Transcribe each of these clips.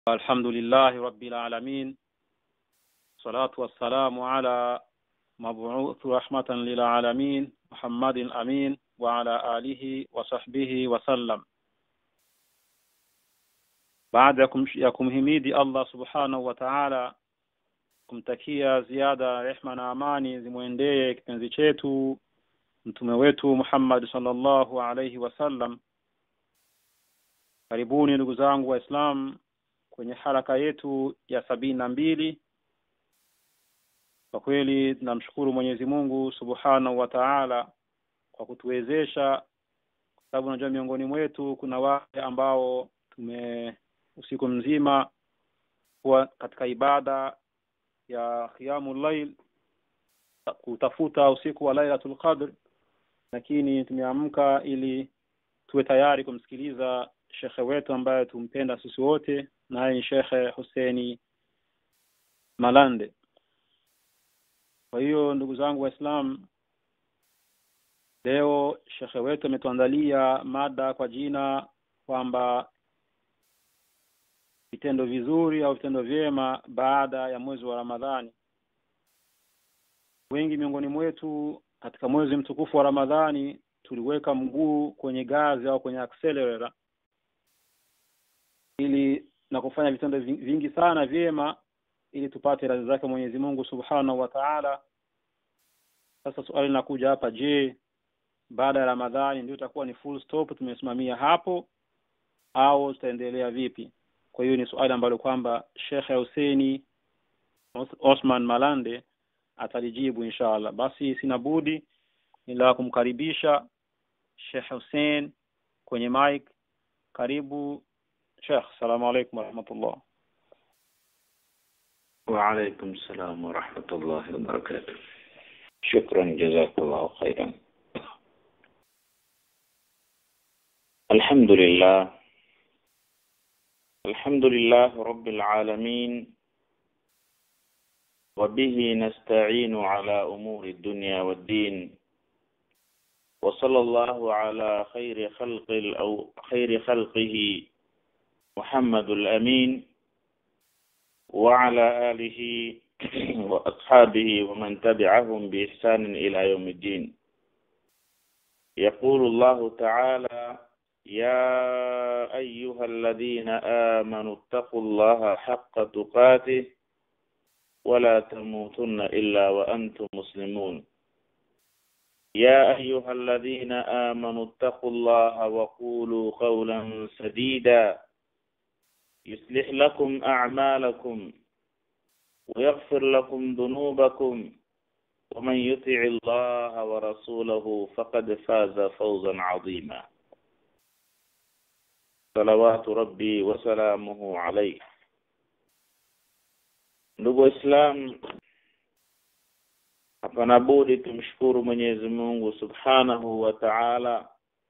الحمد لله رب العالمين الصلاة والسلام على مبعوث رحمة للعالمين محمد الأمين وعلى آله وصحبه وسلم baada ya kumhimidi Allah subhanahu wa ta'ala kumtakia ziada rehma na amani zimwendee kipenzi chetu mtume wetu Muhammad sallallahu alayhi wasallam karibuni ndugu zangu waislamu kwenye haraka yetu ya sabini na mbili kwa kweli tunamshukuru Mwenyezi Mungu Subhanahu wa Ta'ala kwa kutuwezesha kwa sababu unajua miongoni mwetu kuna wale ambao tume usiku mzima kuwa katika ibada ya qiyamul layl kutafuta usiku wa Lailatul Qadr lakini tumeamka ili tuwe tayari kumsikiliza shekhe wetu ambaye tumpenda sisi wote naye ni shekhe Huseni Malande kwa hiyo ndugu zangu waislamu leo shekhe wetu ametuandalia mada kwa jina kwamba vitendo vizuri au vitendo vyema baada ya mwezi wa Ramadhani wengi miongoni mwetu katika mwezi mtukufu wa Ramadhani tuliweka mguu kwenye gazi au kwenye accelerator ili na kufanya vitendo vingi sana vyema ili tupate radhi zake Mwenyezi Mungu Subhanahu wa Ta'ala sasa swali linakuja hapa je baada ya Ramadhani ndio itakuwa ni full stop tumesimamia hapo au tutaendelea vipi kwa hiyo ni swali ambalo kwamba Sheikh Husseini Osman Malande atalijibu inshallah basi sina budi ila kumkaribisha Sheikh Hussein kwenye mic karibu Sheikh salamu alaykum warahmatullah وعليكم السلام ورحمة الله وبركاته شكرا جزاك الله خيرا الحمد لله الحمد لله رب العالمين وبه نستعين على أمور الدنيا والدين وصلى الله على خير خلق أو خير خلقه محمد الأمين وعلى آله وأصحابه ومن تبعهم بإحسان إلى يوم الدين يقول الله تعالى يا أيها الذين آمنوا اتقوا الله حق تقاته ولا تموتن إلا وأنتم مسلمون يا أيها الذين آمنوا اتقوا الله وقولوا قولا سديدا يصلح لكم أعمالكم ويغفر لكم ذنوبكم ومن يطع الله ورسوله فقد فاز فوزا عظيما صلوات ربي وسلامه عليه ndugu waislamu hapana budi tumshukuru mwenyezi mungu subhanahu wa taala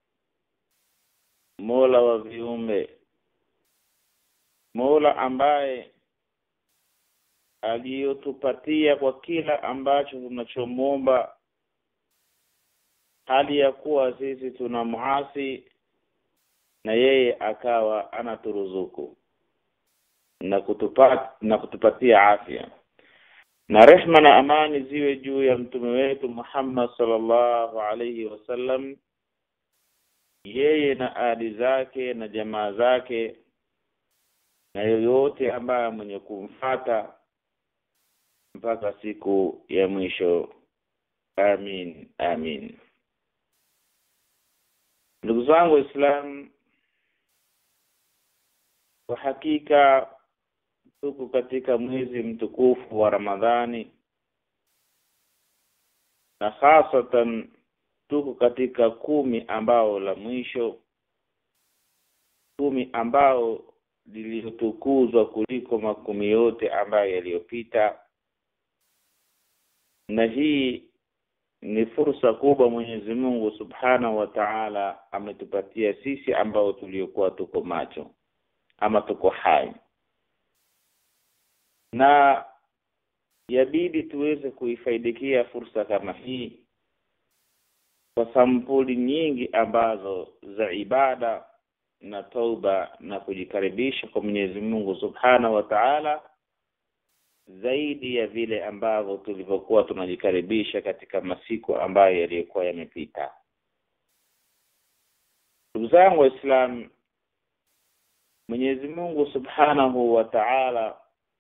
mola wa viumbe mola ambaye aliyotupatia kwa kila ambacho tunachomwomba hali ya kuwa sisi tuna muasi na yeye akawa anaturuzuku na kutupat, na kutupatia afya na rehma na amani ziwe juu ya mtume wetu Muhammad sallallahu alaihi wasallam yeye na ali zake na jamaa zake na yoyote ambaye mwenye kumfata mpaka siku ya mwisho amin amin ndugu zangu waislamu kwa hakika tuko katika mwezi mtukufu wa ramadhani na hasatan tuko katika kumi ambao la mwisho kumi ambao liliyotukuzwa kuliko makumi yote ambayo yaliyopita na hii ni fursa kubwa Mwenyezi Mungu Subhanahu wa Ta'ala ametupatia sisi ambao tuliokuwa tuko macho ama tuko hai na yabidi tuweze kuifaidikia fursa kama hii kwa sampuli nyingi ambazo za ibada na tauba na kujikaribisha kwa Mwenyezi Mungu Subhanahu wa Ta'ala zaidi ya vile ambavyo tulivyokuwa tunajikaribisha katika masiku ambayo yaliyokuwa yamepita. Ndugu zangu Waislamu, Mwenyezi Mungu Subhanahu wa Ta'ala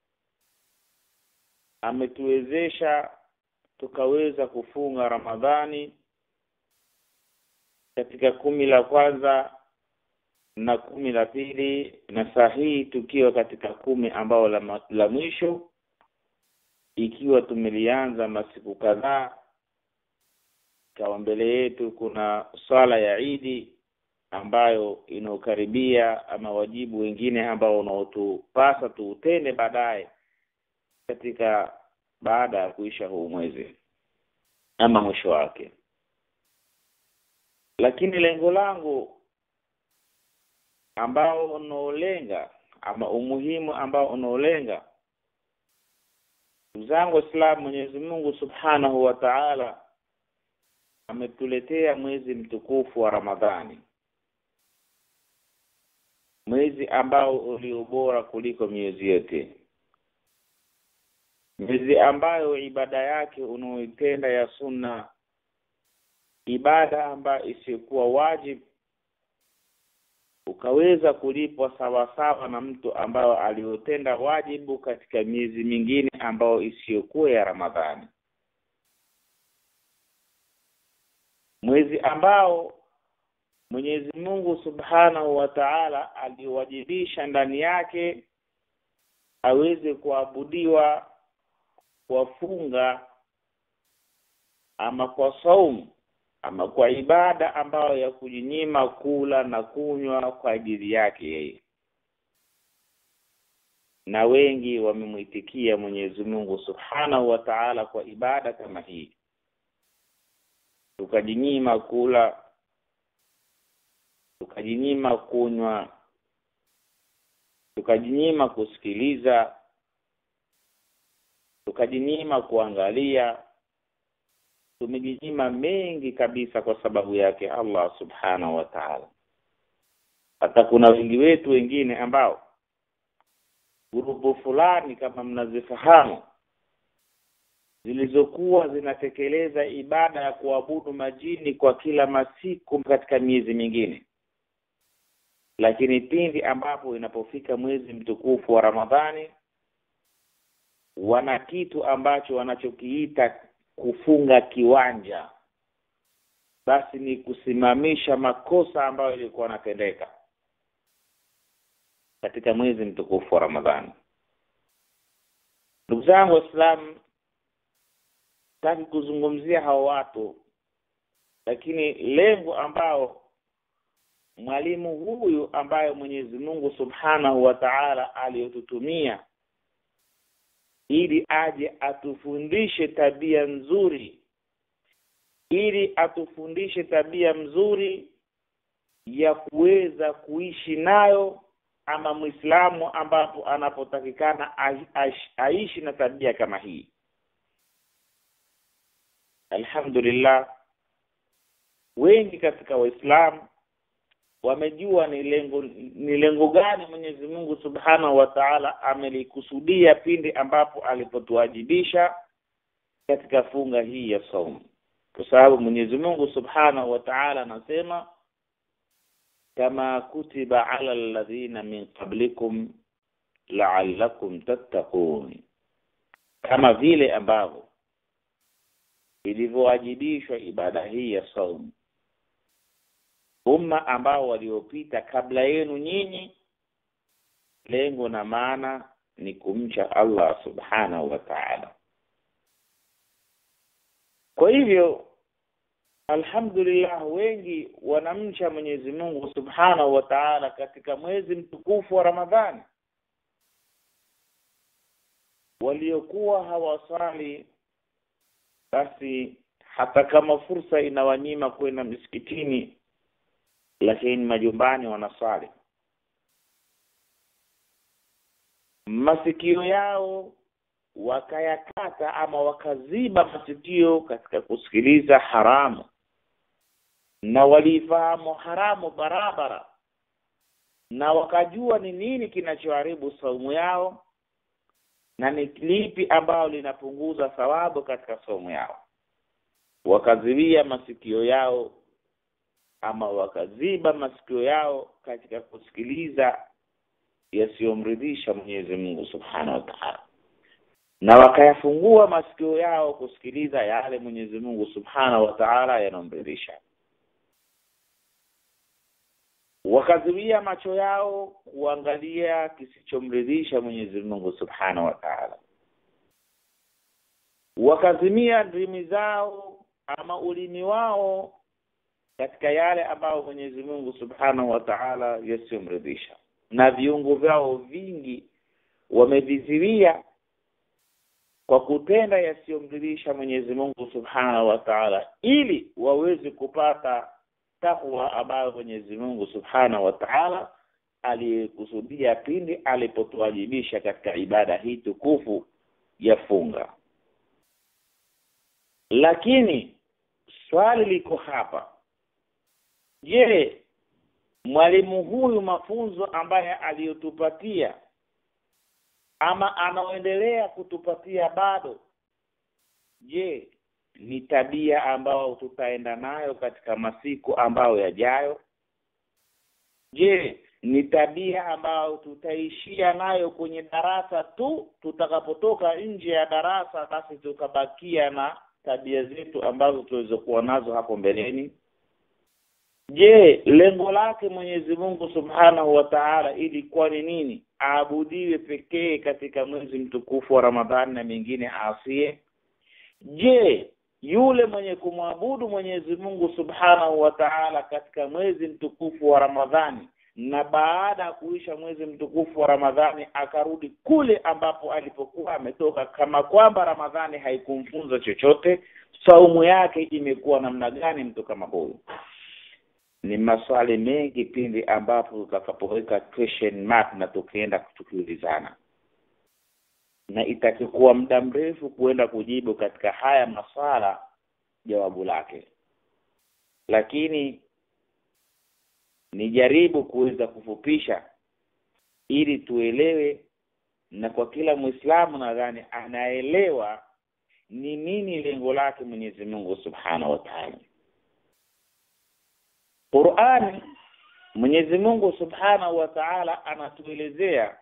ametuwezesha tukaweza kufunga Ramadhani katika kumi la kwanza na kumi la pili na saa hii tukiwa katika kumi ambao la, la mwisho ikiwa tumelianza masiku kadhaa ikawa mbele yetu kuna swala ya Idi ambayo inaokaribia ama wajibu wengine ambao unaotupasa tuutende baadaye katika baada ya kuisha huu mwezi ama mwisho wake lakini lengo langu ambao unaolenga ama umuhimu ambao unaolenga zangu Waislamu Mwenyezi Mungu Subhanahu wa Ta'ala ametuletea mwezi mtukufu wa Ramadhani mwezi ambao ulio bora kuliko miezi yote mwezi ambayo ibada yake unaoitenda ya sunna ibada ambayo isiyokuwa wajibu ukaweza kulipwa sawa sawa na mtu ambayo aliotenda wajibu katika miezi mingine ambayo isiyokuwa ya Ramadhani mwezi ambao Mwenyezi Mungu Subhanahu wa Ta'ala aliwajibisha ndani yake aweze kuabudiwa kwa funga ama kwa saumu ama kwa ibada ambayo ya kujinyima kula na kunywa kwa ajili yake yeye na wengi wamemwitikia Mwenyezi Mungu Subhanahu wa Ta'ala kwa ibada kama hii tukajinyima kula tukajinyima kunywa tukajinyima kusikiliza tukajinyima kuangalia tumejinyima mengi kabisa kwa sababu yake Allah subhanahu wa ta'ala hata kuna wengi wetu wengine ambao grupu fulani kama mnazifahamu zilizokuwa zinatekeleza ibada ya kuabudu majini kwa kila masiku katika miezi mingine lakini pindi ambapo inapofika mwezi mtukufu wa Ramadhani wana kitu ambacho wanachokiita kufunga kiwanja basi ni kusimamisha makosa ambayo ilikuwa yanatendeka katika mwezi mtukufu wa Ramadhani ndugu zangu waislamu sitaki kuzungumzia hao watu lakini lengo ambao mwalimu huyu ambaye Mwenyezi Mungu Subhanahu wa Ta'ala aliyotutumia ili aje atufundishe tabia nzuri ili atufundishe tabia mzuri ya kuweza kuishi nayo ama Muislamu ambapo anapotakikana aishi na tabia kama hii Alhamdulillah wengi katika waislamu wamejua ni lengo ni lengo gani Mwenyezi Mungu Subhanahu wa Ta'ala amelikusudia pindi ambapo alipotuwajibisha katika funga hii ya saumu kwa sababu Mwenyezi Mungu Subhanahu wa Ta'ala anasema kama kutiba ala alladhina min qablikum la'allakum tattaqun kama vile ambavyo ilivyowajibishwa ibada hii ya saumu umma ambao waliopita kabla yenu nyinyi lengo na maana ni kumcha Allah subhanahu wa ta'ala kwa hivyo alhamdulillah wengi wanamcha Mwenyezi Mungu subhanahu wa ta'ala katika mwezi mtukufu wa Ramadhani waliokuwa hawasali basi hata kama fursa inawanyima kwenda misikitini lakini majumbani wanaswali masikio yao wakayakata ama wakaziba masikio katika kusikiliza haramu na walifahamu haramu barabara na wakajua ni nini kinachoharibu saumu yao na ni lipi ambalo linapunguza thawabu katika saumu yao wakaziwia masikio yao ama wakaziba masikio yao katika kusikiliza yasiyomridhisha Mwenyezi Mungu Subhanahu wa Ta'ala na wakayafungua masikio yao kusikiliza yale Mwenyezi Mungu Subhanahu wa Ta'ala yanomridhisha wakazuia macho yao kuangalia kisichomridhisha Mwenyezi Mungu Subhanahu wa Ta'ala wakazimia ndimi zao ama ulimi wao katika yale ambayo Mwenyezi Mungu Subhanahu wa Ta'ala yasiyomridhisha na viungo vyao vingi wameviziwia kwa kutenda yasiyomridhisha Mwenyezi Mungu Subhanahu wa Ta'ala ili waweze kupata takwa ambayo Mwenyezi Mungu Subhanahu wa Ta'ala alikusudia pindi alipotuwajibisha katika ibada hii tukufu ya funga lakini swali liko hapa je mwalimu huyu mafunzo ambaye aliyotupatia ama anaoendelea kutupatia bado je ni tabia ambayo tutaenda nayo katika masiku ambayo yajayo je ni tabia ambayo tutaishia nayo kwenye darasa tu tutakapotoka nje ya darasa basi tukabakia na tabia zetu ambazo tulizokuwa nazo hapo mbeleni je lengo lake Mwenyezi Mungu Subhanahu wa Ta'ala ilikuwa ni nini aabudiwe pekee katika mwezi mtukufu wa Ramadhani na mengine asie je yule mwenye kumwabudu Mwenyezi Mungu Subhanahu wa Ta'ala katika mwezi mtukufu wa Ramadhani na baada ya kuisha mwezi mtukufu wa Ramadhani akarudi kule ambapo alipokuwa ametoka kama kwamba Ramadhani haikumfunza chochote saumu yake imekuwa namna gani mtu kama huyu ni maswali mengi pindi ambapo tutakapoweka question mark na tukienda tukiulizana na itakikuwa muda mrefu kuenda kujibu katika haya maswala jawabu lake lakini nijaribu kuweza kufupisha ili tuelewe na kwa kila Muislamu nadhani anaelewa ni nini lengo lake Mwenyezi Mungu Subhanahu wa Ta'ala Qur'ani Mwenyezi Mungu Subhanahu wa Ta'ala anatuelezea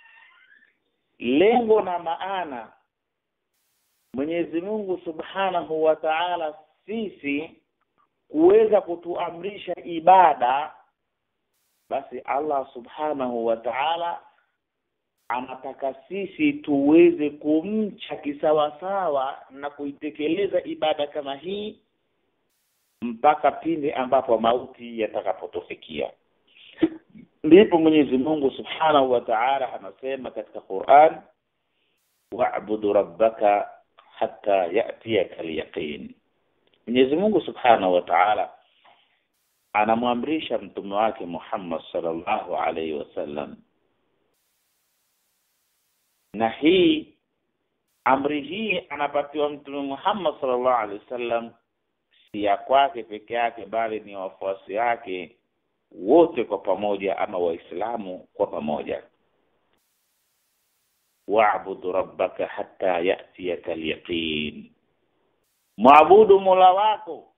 lengo na maana Mwenyezi Mungu Subhanahu wa Ta'ala sisi kuweza kutuamrisha ibada basi Allah Subhanahu wa Ta'ala anataka sisi tuweze kumcha kisawasawa na kuitekeleza ibada kama hii mpaka pindi ambapo mauti yatakapotufikia ndipo Mwenyezi Mungu Subhanahu wa Ta'ala anasema katika Qur'an wa'budu rabbaka hatta ya'tiyaka al-yaqin Mwenyezi Mungu Subhanahu wa Ta'ala anamwamrisha mtume wake Muhammad sallallahu alaihi wasallam na hii amri hii anapatiwa mtume Muhammad sallallahu alaihi wasallam si ya kwake peke yake bali ni wafuasi wake wote kwa pamoja ama waislamu kwa pamoja wa'budu rabbaka hatta ya'tiyaka al-yaqin Mwabudu Mola wako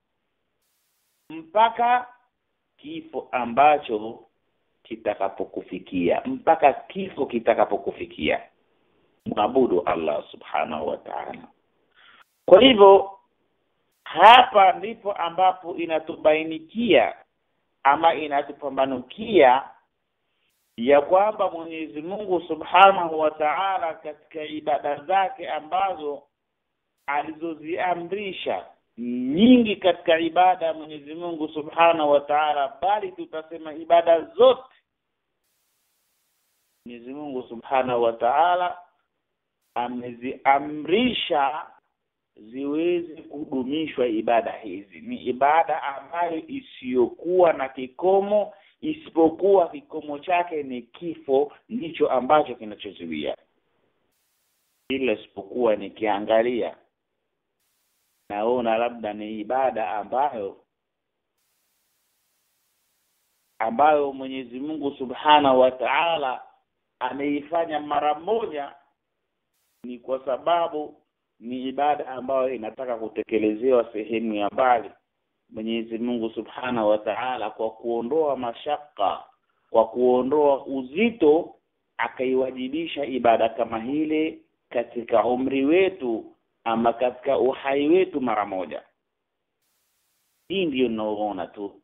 mpaka kifo ambacho kitakapokufikia mpaka kifo kitakapokufikia mwabudu Allah subhanahu wa ta'ala kwa hivyo hapa ndipo ambapo inatubainikia ama inatupambanukia ya kwamba Mwenyezi Mungu Subhanahu wa Ta'ala katika ibada zake ambazo alizoziamrisha nyingi katika ibada ya Mwenyezi Mungu Subhanahu wa Ta'ala bali tutasema ibada zote Mwenyezi Mungu Subhanahu wa Ta'ala ameziamrisha ziweze kudumishwa ibada hizi ni ibada ambayo isiyokuwa na kikomo isipokuwa kikomo chake ni kifo ndicho ambacho kinachozuia ila isipokuwa nikiangalia naona labda ni ibada ambayo ambayo Mwenyezi Mungu Subhanahu wa Ta'ala ameifanya mara moja ni kwa sababu ni ibada ambayo inataka kutekelezewa sehemu ya mbali Mwenyezi Mungu Subhanahu wa Ta'ala kwa kuondoa mashaka kwa kuondoa uzito akaiwajibisha ibada kama hile katika umri wetu ama katika uhai wetu mara moja hii ndiyo ninaoona tu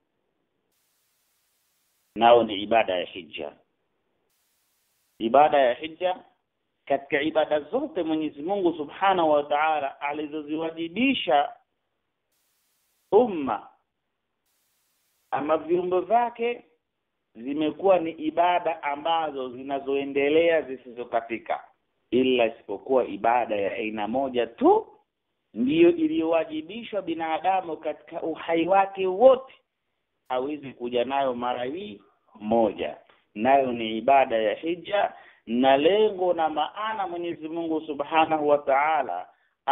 nao ni ibada ya hija ibada ya hija katika ibada zote Mwenyezi Mungu Subhanahu wa Ta'ala alizoziwajibisha umma ama viumbe vyake zimekuwa ni ibada ambazo zinazoendelea zisizokatika ila isipokuwa ibada ya aina moja tu ndiyo iliyowajibishwa binadamu katika uhai wake wote hawezi kuja nayo mara hii moja nayo ni ibada ya hija na lengo na maana Mwenyezi Mungu Subhanahu wa Ta'ala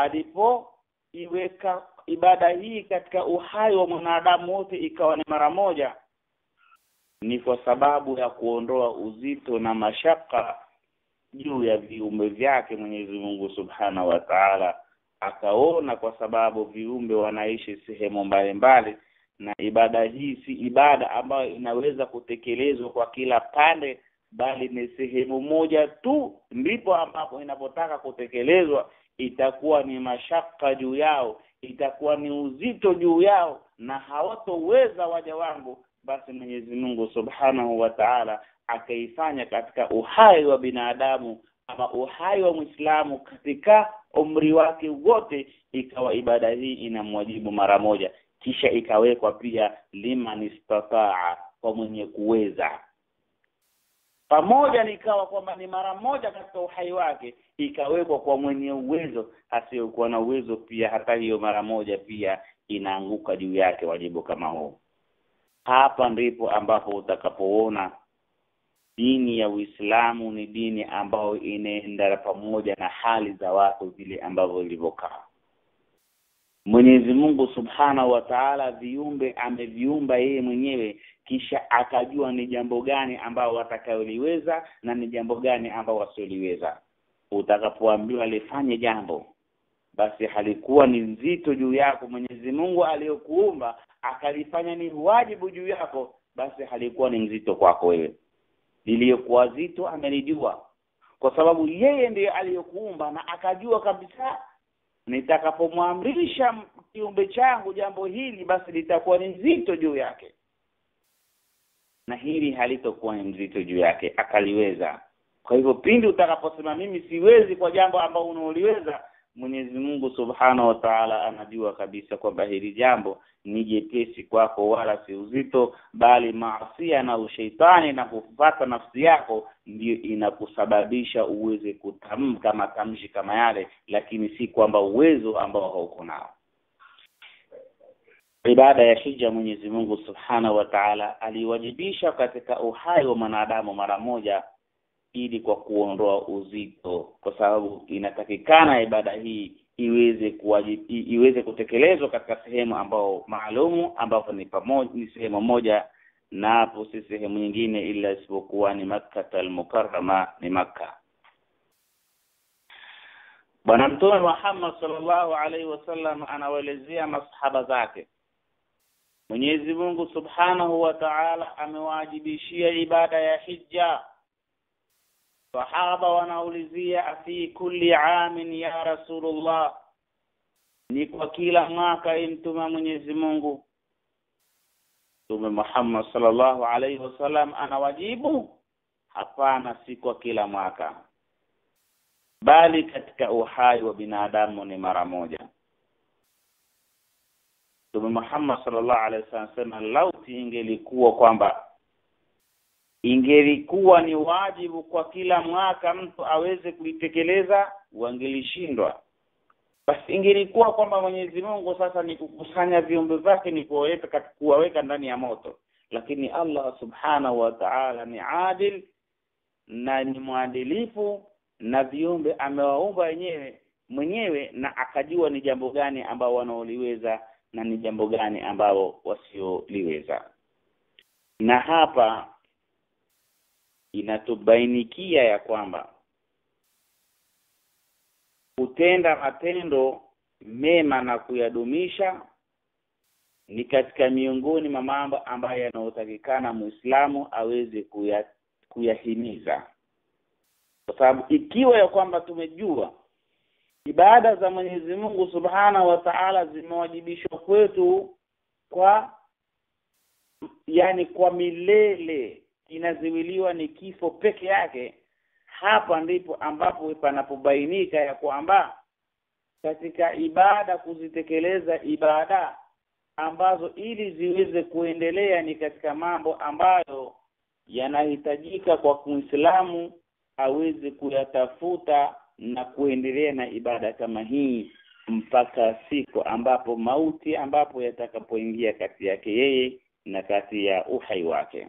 alipoiweka ibada hii katika uhai wa mwanadamu wote ikawa ni mara moja ni kwa sababu ya kuondoa uzito na mashaka juu ya viumbe vyake Mwenyezi Mungu Subhanahu wa Ta'ala akaona kwa sababu viumbe wanaishi sehemu mbalimbali na ibada hii si ibada ambayo inaweza kutekelezwa kwa kila pande bali ni sehemu moja tu ndipo ambapo inapotaka kutekelezwa itakuwa ni mashaka juu yao itakuwa ni uzito juu yao na hawatoweza waja wangu basi Mwenyezi Mungu Subhanahu wa Ta'ala akaifanya katika uhai wa binadamu ama uhai wa Muislamu katika umri wake wote ikawa ibada hii inamwajibu mara moja kisha ikawekwa pia liman istataa kwa mwenye kuweza pamoja nikawa kwamba ni mara moja katika uhai wake ikawekwa kwa mwenye uwezo asiyokuwa na uwezo pia hata hiyo mara moja pia inaanguka juu yake wajibu kama huu hapa ndipo ambapo utakapoona dini ya Uislamu ni dini ambayo inaenda pamoja na hali za watu vile ambavyo ilivyokaa Mwenyezi Mungu Subhanahu wa Ta'ala viumbe ameviumba yeye mwenyewe kisha akajua ni jambo gani ambao watakayoliweza na ni jambo gani ambao wasioliweza utakapoambiwa lifanye jambo basi halikuwa ni nzito juu yako Mwenyezi Mungu aliyokuumba akalifanya ni wajibu juu yako basi halikuwa ni nzito kwako wewe liliyokuwa zito amelijua kwa sababu yeye ndiye aliyokuumba na akajua kabisa nitakapomwamrisha kiumbe changu jambo hili basi litakuwa ni nzito juu yake na hili halitokuwa ni mzito juu yake akaliweza kwa hivyo pindi utakaposema mimi siwezi kwa jambo ambalo unaoliweza Mwenyezi Mungu Subhanahu wa Ta'ala anajua kabisa kwamba hili jambo ni jepesi kwako wala si uzito bali maasia na usheitani na kufuata nafsi yako ndiyo inakusababisha uweze kutamka matamshi kama yale lakini si kwamba uwezo ambao hauko nao ibada ya hija Mwenyezi Mungu Subhanahu wa Ta'ala aliwajibisha katika uhai wa mwanadamu mara moja ili kwa kuondoa uzito kwa sababu inatakikana ibada hii iweze kuwajib, iweze kutekelezwa katika sehemu ambao maalumu ambapo ni pamoja ni sehemu moja na hapo si sehemu nyingine ila isipokuwa ni Makkah al-Mukarrama ni Makkah Bwana Mtume Muhammad sallallahu alaihi wasallam anawaelezea masahaba zake Mwenyezi Mungu Subhanahu wa Ta'ala amewajibishia ibada ya hija Sahaba wanaulizia afi kulli amin ya Rasulullah ni kwa kila mwaka imtuma Mwenyezi Mungu Mtume Muhammad sallallahu alaihi wasallam anawajibu hapana si kwa kila mwaka bali katika uhai wa binadamu ni mara moja Mtume Muhammad sallallahu alaihi wasallam sema lauti ingelikuwa kwamba ingelikuwa ni wajibu kwa kila mwaka mtu aweze kuitekeleza wangelishindwa basi ingelikuwa kwamba Mwenyezi Mungu sasa ni kukusanya viumbe vyake ni kuwaweka kuwaweka ndani ya moto lakini Allah subhanahu wa ta'ala ni adil na ni mwadilifu na viumbe amewaumba wenyewe mwenyewe na akajua ni jambo gani ambao wanaoliweza na ni jambo gani ambao wasioliweza na hapa inatubainikia ya kwamba kutenda matendo mema na kuyadumisha ni katika miongoni mwa mambo ambayo yanayotakikana Muislamu aweze kuya, kuyahimiza kwa sababu ikiwa ya kwamba tumejua ibada za Mwenyezi Mungu Subhanahu wa Ta'ala zimewajibishwa kwetu kwa yani kwa milele inaziwiliwa ni kifo peke yake hapa ndipo ambapo panapobainika ya kwamba katika ibada kuzitekeleza ibada ambazo ili ziweze kuendelea ni katika mambo ambayo yanahitajika kwa Muislamu aweze kuyatafuta na kuendelea na ibada kama hii mpaka siku ambapo mauti ambapo yatakapoingia kati yake yeye na kati ya uhai wake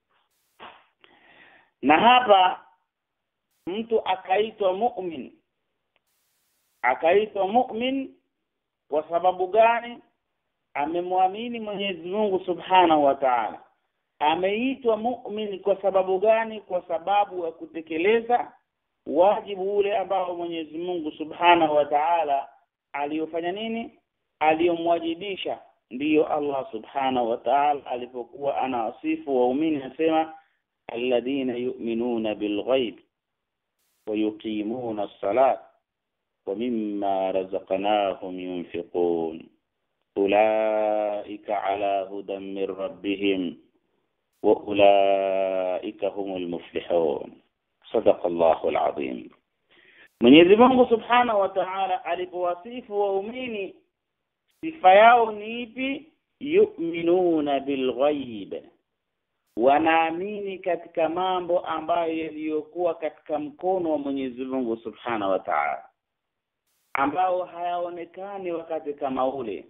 na hapa mtu akaitwa mu'min akaitwa mu'min kwa sababu gani amemwamini Mwenyezi Mungu Subhanahu wa Ta'ala ameitwa mu'min kwa sababu gani kwa sababu ya kutekeleza wajibu ule ambao Mwenyezi Mungu Subhanahu wa Ta'ala aliyofanya nini aliyomwajibisha ndiyo Allah Subhanahu wa Ta'ala alipokuwa anawasifu waumini anasema alladhina yu'minuna bilghaib wa yuqimuna as-salat wa mimma razaqnahum yunfiqun ulaika ala hudan min rabbihim wa ulaika humul muflihun sadaqa Allahu al-azim Mwenyezi Mungu Subhanahu wa Ta'ala alipowasifu waumini sifa yao ni ipi yu'minuna bilghaib wanaamini katika mambo ambayo yaliyokuwa katika mkono wa Mwenyezi Mungu Subhanahu wa Ta'ala ambao hayaonekani wakati kama ule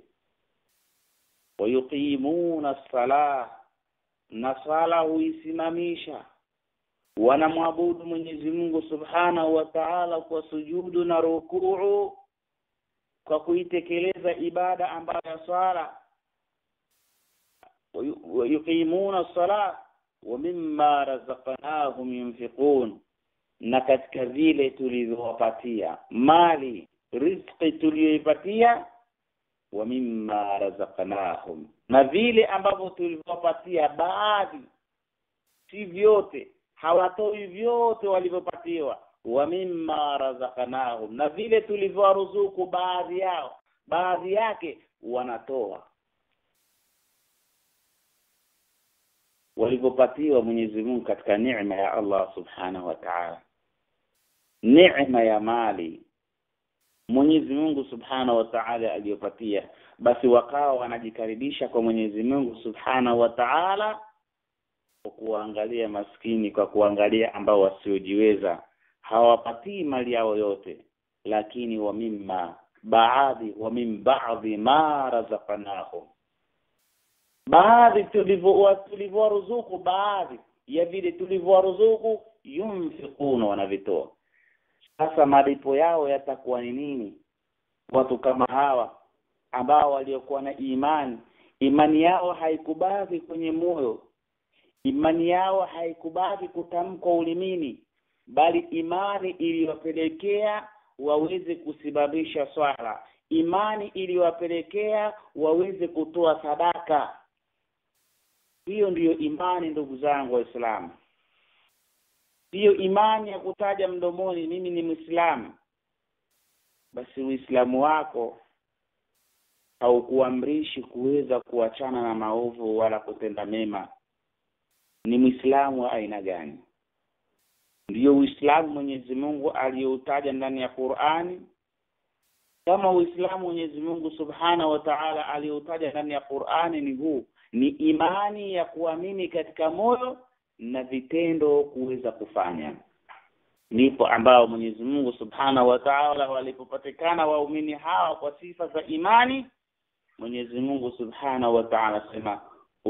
wayuqimuna sala na sala huisimamisha wanamwabudu Mwenyezi Mungu Subhanahu wa Ta'ala kwa sujudu na rukuu kwa kuitekeleza ibada ambayo ya swala wayuqimuna sala wa mimma razaqnahum yunfiqun na katika vile tulivyowapatia mali riziki tuliyoipatia wa mimma razaqnahum na vile ambavyo tulivyowapatia baadhi si vyote hawatoi vyote walivyopatiwa wa mimma razaqnahum na vile tulivyowaruzuku baadhi yao baadhi yake wanatoa walivyopatiwa Mwenyezi Mungu katika neema ya Allah Subhanahu wa Ta'ala neema ya mali Mwenyezi Mungu Subhanahu wa Ta'ala aliyopatia basi wakawa wanajikaribisha kwa Mwenyezi Mungu Subhanahu wa Ta'ala kwa kuangalia maskini kwa kuangalia ambao wasiojiweza hawapatii mali yao yote lakini wa mimma baadhi wa min baadhi ma razaqnahum baadhi tulivyowaruzuku baadhi ya vile tulivyowaruzuku yunfiquna wanavitoa sasa malipo yao yatakuwa ni nini watu kama hawa ambao waliokuwa na imani imani yao haikubaki kwenye moyo imani yao haikubaki kutamkwa ulimini bali imani iliyowapelekea waweze kusimamisha swala imani iliyowapelekea waweze kutoa sadaka hiyo ndiyo imani ndugu zangu waislamu hiyo imani ya kutaja mdomoni mimi ni Muislamu basi Uislamu wako haukuamrishi kuweza kuachana na maovu wala kutenda mema ni Muislamu wa aina gani ndiyo Uislamu Mwenyezi Mungu aliyoutaja ndani ya Qur'ani kama Uislamu Mwenyezi Mungu Subhanahu wa Ta'ala aliyoutaja ndani ya Qur'ani ni huu ni imani ya kuamini katika moyo na vitendo kuweza kufanya ndipo ambao Mwenyezi Mungu Subhanahu wa Ta'ala walipopatikana waumini hawa kwa sifa za imani Mwenyezi Mungu Subhanahu wa Ta'ala sema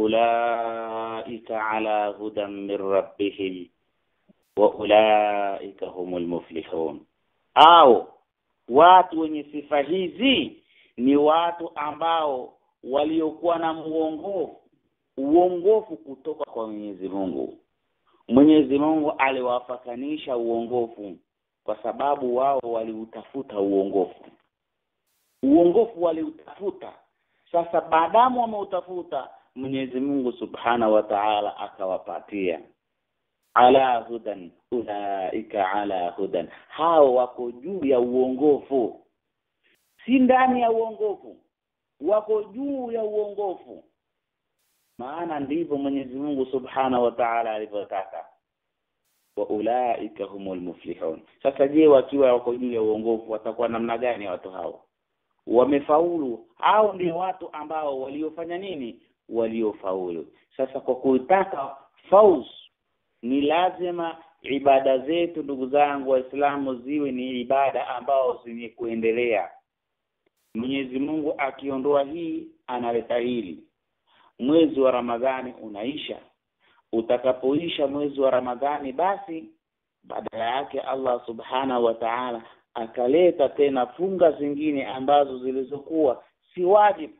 ulaika ala hudan min rabbihim wa ulaika humul muflihun au watu wenye sifa hizi ni watu ambao waliokuwa na muongofu uongofu kutoka kwa Mwenyezi Mungu Mwenyezi Mungu aliwafakanisha uongofu kwa sababu wao waliutafuta uongofu uongofu waliutafuta sasa baadamu wameutafuta Mwenyezi Mungu Subhana wa Ta'ala akawapatia ala hudan ulaika ala hudan hao wako juu ya uongofu si ndani ya uongofu wako juu ya uongofu maana ndivyo Mwenyezi Mungu Subhana wa Ta'ala alivyotaka wa ulaika humul muflihun sasa je wakiwa wako juu ya uongofu watakuwa namna gani watu hao wamefaulu hao ndio watu ambao waliofanya nini waliofaulu sasa kwa kuitaka fauz ni lazima ibada zetu ndugu zangu waislamu ziwe ni ibada ambao zenye kuendelea Mwenyezi Mungu akiondoa hii analeta hili mwezi wa Ramadhani unaisha utakapoisha mwezi wa Ramadhani basi badala yake Allah subhana wa ta'ala akaleta tena funga zingine ambazo zilizokuwa si wajibu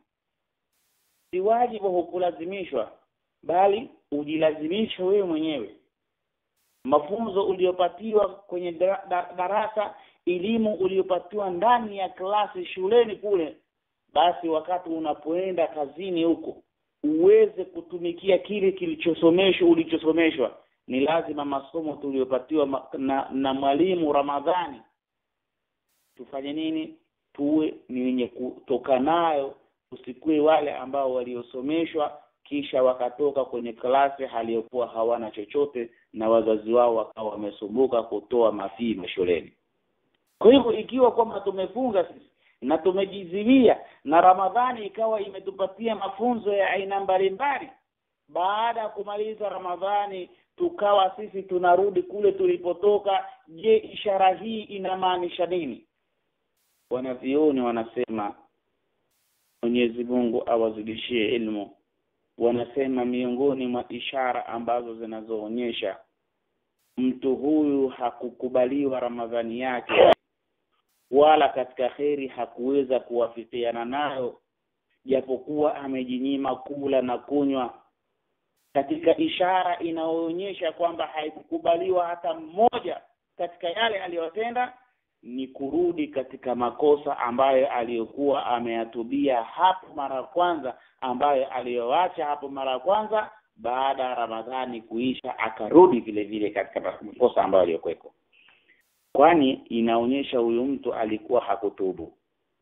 si wajibu hukulazimishwa bali ujilazimisha wewe mwenyewe mafunzo uliyopatiwa kwenye darasa elimu uliyopatiwa ndani ya klasi shuleni kule basi wakati unapoenda kazini huko uweze kutumikia kile kilichosomeshwa ulichosomeshwa ni lazima masomo tuliyopatiwa na, na mwalimu Ramadhani tufanye nini tuwe ni wenye kutoka nayo usikue wale ambao waliosomeshwa kisha wakatoka kwenye klasi haliyokuwa hawana chochote na wazazi wao wakawa wamesumbuka kutoa mafii mashuleni kwa hivyo ikiwa kwamba tumefunga sisi na tumejizimia na Ramadhani ikawa imetupatia mafunzo ya aina mbalimbali baada ya kumaliza Ramadhani tukawa sisi tunarudi kule tulipotoka je ishara hii inamaanisha nini wanavioni wanasema Mwenyezi Mungu awazidishie ilmu wanasema miongoni mwa ishara ambazo zinazoonyesha mtu huyu hakukubaliwa Ramadhani yake wala katika kheri hakuweza kuwafikiana nayo japokuwa amejinyima kula na kunywa katika ishara inayoonyesha kwamba haikukubaliwa hata mmoja katika yale aliyotenda ni kurudi katika makosa ambayo aliyokuwa ameyatubia hapo mara ya kwanza ambayo aliyoacha hapo mara ya kwanza baada ya Ramadhani kuisha akarudi vile vile katika makosa ambayo aliyokuweko kwani inaonyesha huyu mtu alikuwa hakutubu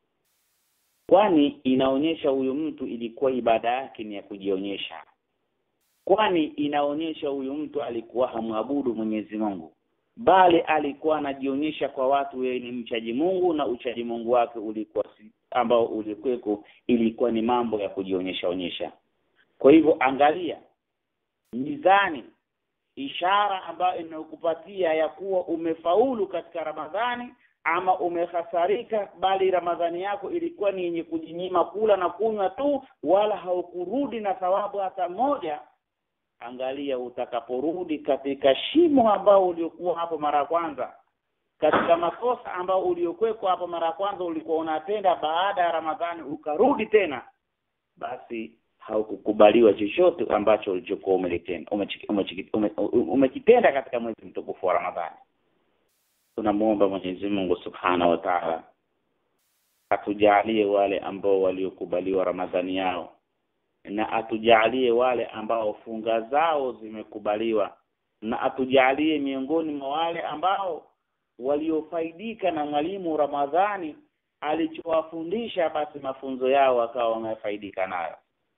kwani inaonyesha huyu mtu ilikuwa ibada yake ni ya kujionyesha kwani inaonyesha huyu mtu alikuwa hamwabudu Mwenyezi Mungu bali alikuwa anajionyesha kwa watu yeye ni mchaji Mungu na uchaji Mungu wake ulikuwa si, ambao ulikweko ilikuwa ni mambo ya kujionyesha onyesha kwa hivyo angalia mizani ishara ambayo inakupatia ya kuwa umefaulu katika Ramadhani ama umehasarika bali Ramadhani yako ilikuwa ni yenye kujinyima kula na kunywa tu wala haukurudi na thawabu hata moja angalia utakaporudi katika shimo ambao uliokuwa hapo mara kwanza katika makosa ambao uliokweko hapo mara kwanza ulikuwa unatenda baada ya Ramadhani ukarudi tena basi haukukubaliwa chochote ambacho ulichokuwa umelitenda umekitenda katika mwezi mtukufu wa Ramadhani tunamuomba Mwenyezi Mungu Subhana wa Ta'ala atujalie wale ambao waliokubaliwa Ramadhani yao na atujalie wale ambao funga zao zimekubaliwa na atujalie miongoni mwa wale ambao waliofaidika na mwalimu Ramadhani alichowafundisha basi mafunzo yao wakawa wamefaidika nayo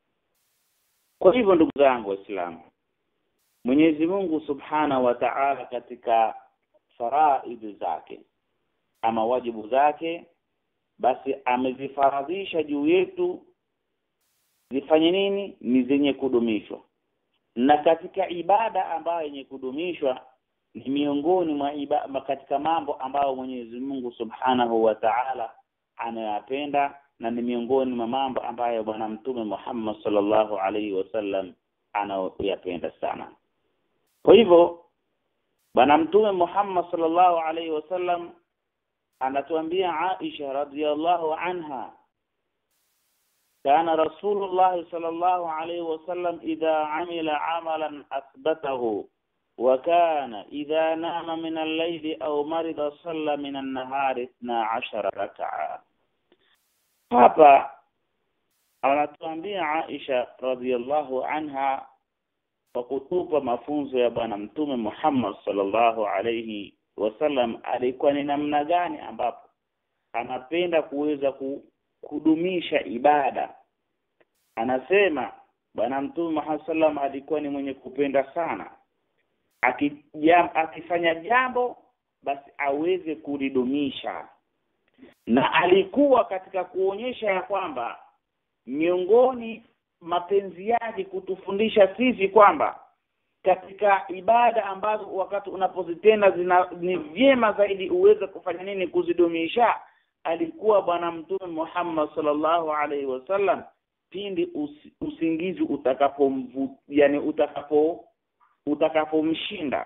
kwa hivyo ndugu zangu waislamu Mwenyezi Mungu Subhana wa Ta'ala katika faraidhi zake ama wajibu zake basi amezifaradhisha juu yetu zifanye nini ni zenye kudumishwa na katika ibada ambayo yenye kudumishwa ni miongoni mwa ibada katika mambo ambayo Mwenyezi Mungu Subhanahu wa Ta'ala anayapenda na ni miongoni mwa mambo ambayo bwana mtume Muhammad sallallahu alaihi wasallam anayoyapenda sana kwa hivyo bwana mtume Muhammad sallallahu alaihi wasallam anatuambia Aisha radhiallahu anha كان رسول الله صلى الله عليه وسلم إذا عمل عملا أثبته وكان إذا نام من الليل أو مرض صلى من النهار اثنا عشر ركعة hapa anatuambia Aisha radhiallahu anha kwa kutupa mafunzo ya bwana mtume Muhammad sallallahu alayhi wasallam alikuwa ni namna gani ambapo anapenda kuweza kudumisha ibada anasema bwana mtume Muhammad sallam alikuwa ni mwenye kupenda sana akijam, akifanya jambo basi aweze kulidumisha na alikuwa katika kuonyesha ya kwamba miongoni mapenzi yake kutufundisha sisi kwamba katika ibada ambazo wakati unapozitenda zina ni vyema zaidi uweze kufanya nini kuzidumisha alikuwa bwana mtume Muhammad sallallahu alaihi wasallam pindi usi, usingizi utakapomvu yani utakapo utakapomshinda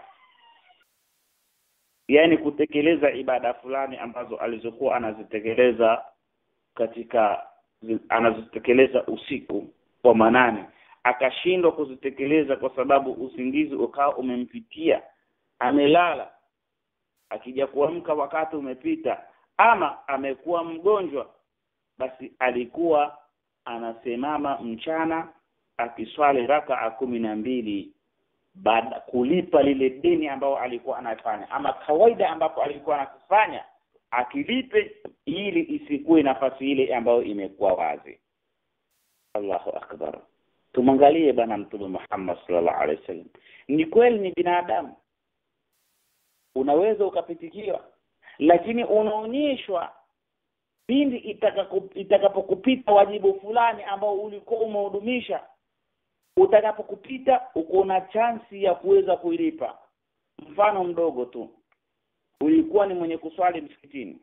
yani kutekeleza ibada fulani ambazo alizokuwa anazitekeleza katika anazitekeleza usiku wa manane akashindwa kuzitekeleza kwa sababu usingizi ukawa umempitia amelala akija kuamka wakati umepita ama amekuwa mgonjwa basi alikuwa anasimama mchana akiswali raka kumi na mbili baada kulipa lile deni ambao alikuwa anafanya ama kawaida ambapo alikuwa anakufanya akilipe ili isikuwe nafasi ile ambayo imekuwa wazi Allahu akbar tumwangalie bwana mtume Muhammad sallallahu alaihi wasallam ni kweli ni binadamu unaweza ukapitikiwa lakini unaonyeshwa pindi itakapokupita wajibu fulani ambao ulikuwa umehudumisha utakapokupita uko na chansi ya kuweza kuilipa mfano mdogo tu ulikuwa ni mwenye kuswali msikitini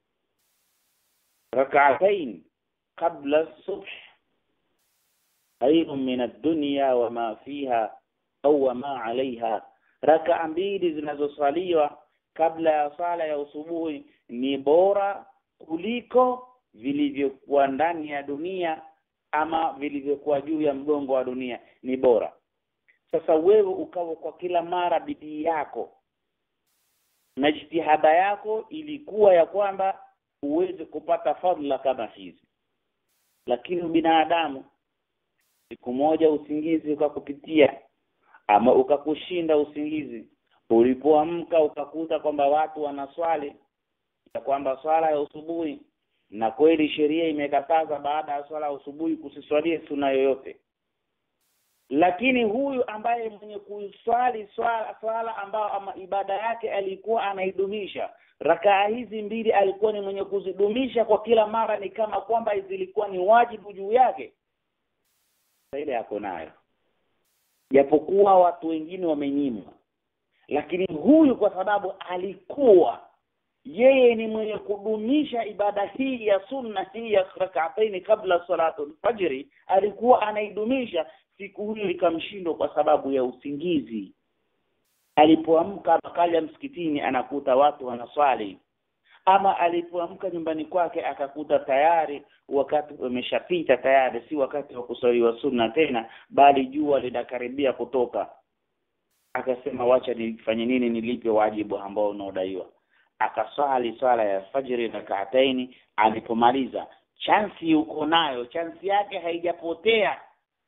rak'atain qabla subh khairun min ad-dunya wa ma fiha au wa ma 'alayha raka mbili zinazoswaliwa kabla ya sala ya usubuhi ni bora kuliko vilivyokuwa ndani ya dunia ama vilivyokuwa juu ya mgongo wa dunia ni bora sasa wewe ukawa kwa kila mara bidii yako na jitihada yako ilikuwa ya kwamba uweze kupata fadhila kama hizi lakini binadamu siku moja usingizi ukakupitia ama ukakushinda usingizi ulipoamka ukakuta kwamba watu wanaswali ya kwamba swala ya usubuhi na kweli sheria imekataza baada ya swala ya usubuhi kusiswalie suna yoyote lakini huyu ambaye mwenye kuswali swala swala ambao ama ibada yake alikuwa anaidumisha rakaa hizi mbili alikuwa ni mwenye kuzidumisha kwa kila mara ni kama kwamba zilikuwa ni wajibu juu yake ile yako nayo japokuwa watu wengine wamenyimwa lakini huyu kwa sababu alikuwa yeye ni mwenye kudumisha ibada hii ya sunna hii ya rak'ataini kabla salatu fajri alikuwa anaidumisha siku hiyo ikamshindwa kwa sababu ya usingizi alipoamka akaja msikitini anakuta watu wanaswali ama alipoamka nyumbani kwake akakuta tayari wakati umeshapita tayari si wakati wa kuswaliwa sunna tena bali jua linakaribia kutoka akasema wacha nifanye nini nilipe wajibu ambao unaodaiwa akaswali swala ya fajiri rak'ataini alipomaliza chansi uko nayo chansi yake haijapotea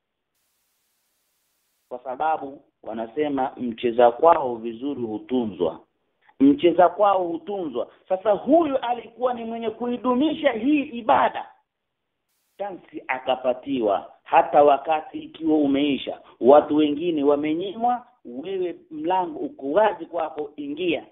kwa sababu wanasema mcheza kwao vizuri hutunzwa mcheza kwao hutunzwa sasa huyu alikuwa ni mwenye kuidumisha hii ibada chansi akapatiwa hata wakati ikiwa umeisha watu wengine wamenyimwa wewe mlango uko wazi kwako ingia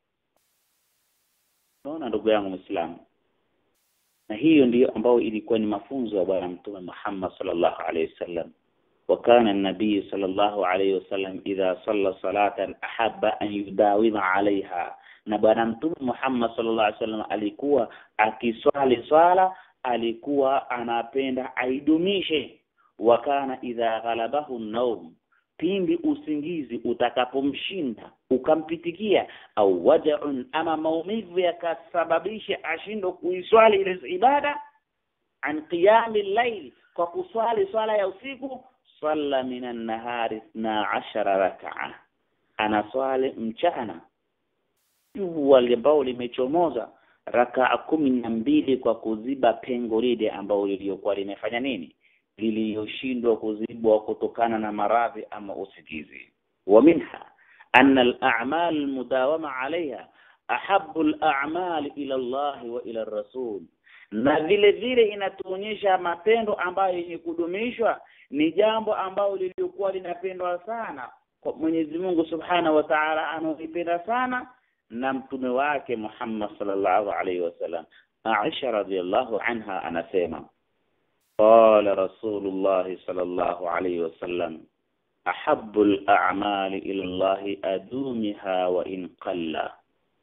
Unaona ndugu yangu Muislamu. Na hiyo ndiyo ambayo ilikuwa ni mafunzo ya bwana mtume Muhammad sallallahu alaihi wasallam. وكان النبي صلى الله عليه وسلم إذا صلى صلاة أحب أن يداوم عليها na bwana mtume Muhammad sallallahu alaihi wasallam alikuwa akiswali swala alikuwa anapenda aidumishe wakana idha ghalabahu naum pindi usingizi utakapomshinda ukampitikia au waja'un ama maumivu yakasababisha ashindwe kuiswali ile ibada an qiyami layl kwa kuswali swala ya usiku salla minan nahari na ashara rakaa anaswali mchana jua ambao limechomoza rakaa kumi na mbili kwa kuziba pengo lile ambao liliokuwa limefanya nini liliyoshindwa kuzibwa kutokana na maradhi ama usikizi wa minha anna al-a'mal al-mudawama 'alayha ahabbu al-a'mal ila Allah wa ila ar-rasul na vile vile inatuonyesha matendo ambayo yenye kudumishwa ni jambo ambalo lilikuwa linapendwa sana kwa Mwenyezi Mungu Subhanahu wa Ta'ala anaipenda sana na mtume wake Muhammad sallallahu alaihi wasallam Aisha radhiallahu anha anasema qala Rasulullah sallallahu alaihi wasallam ahabbu al-a'mali ila Allah adumiha wa in qalla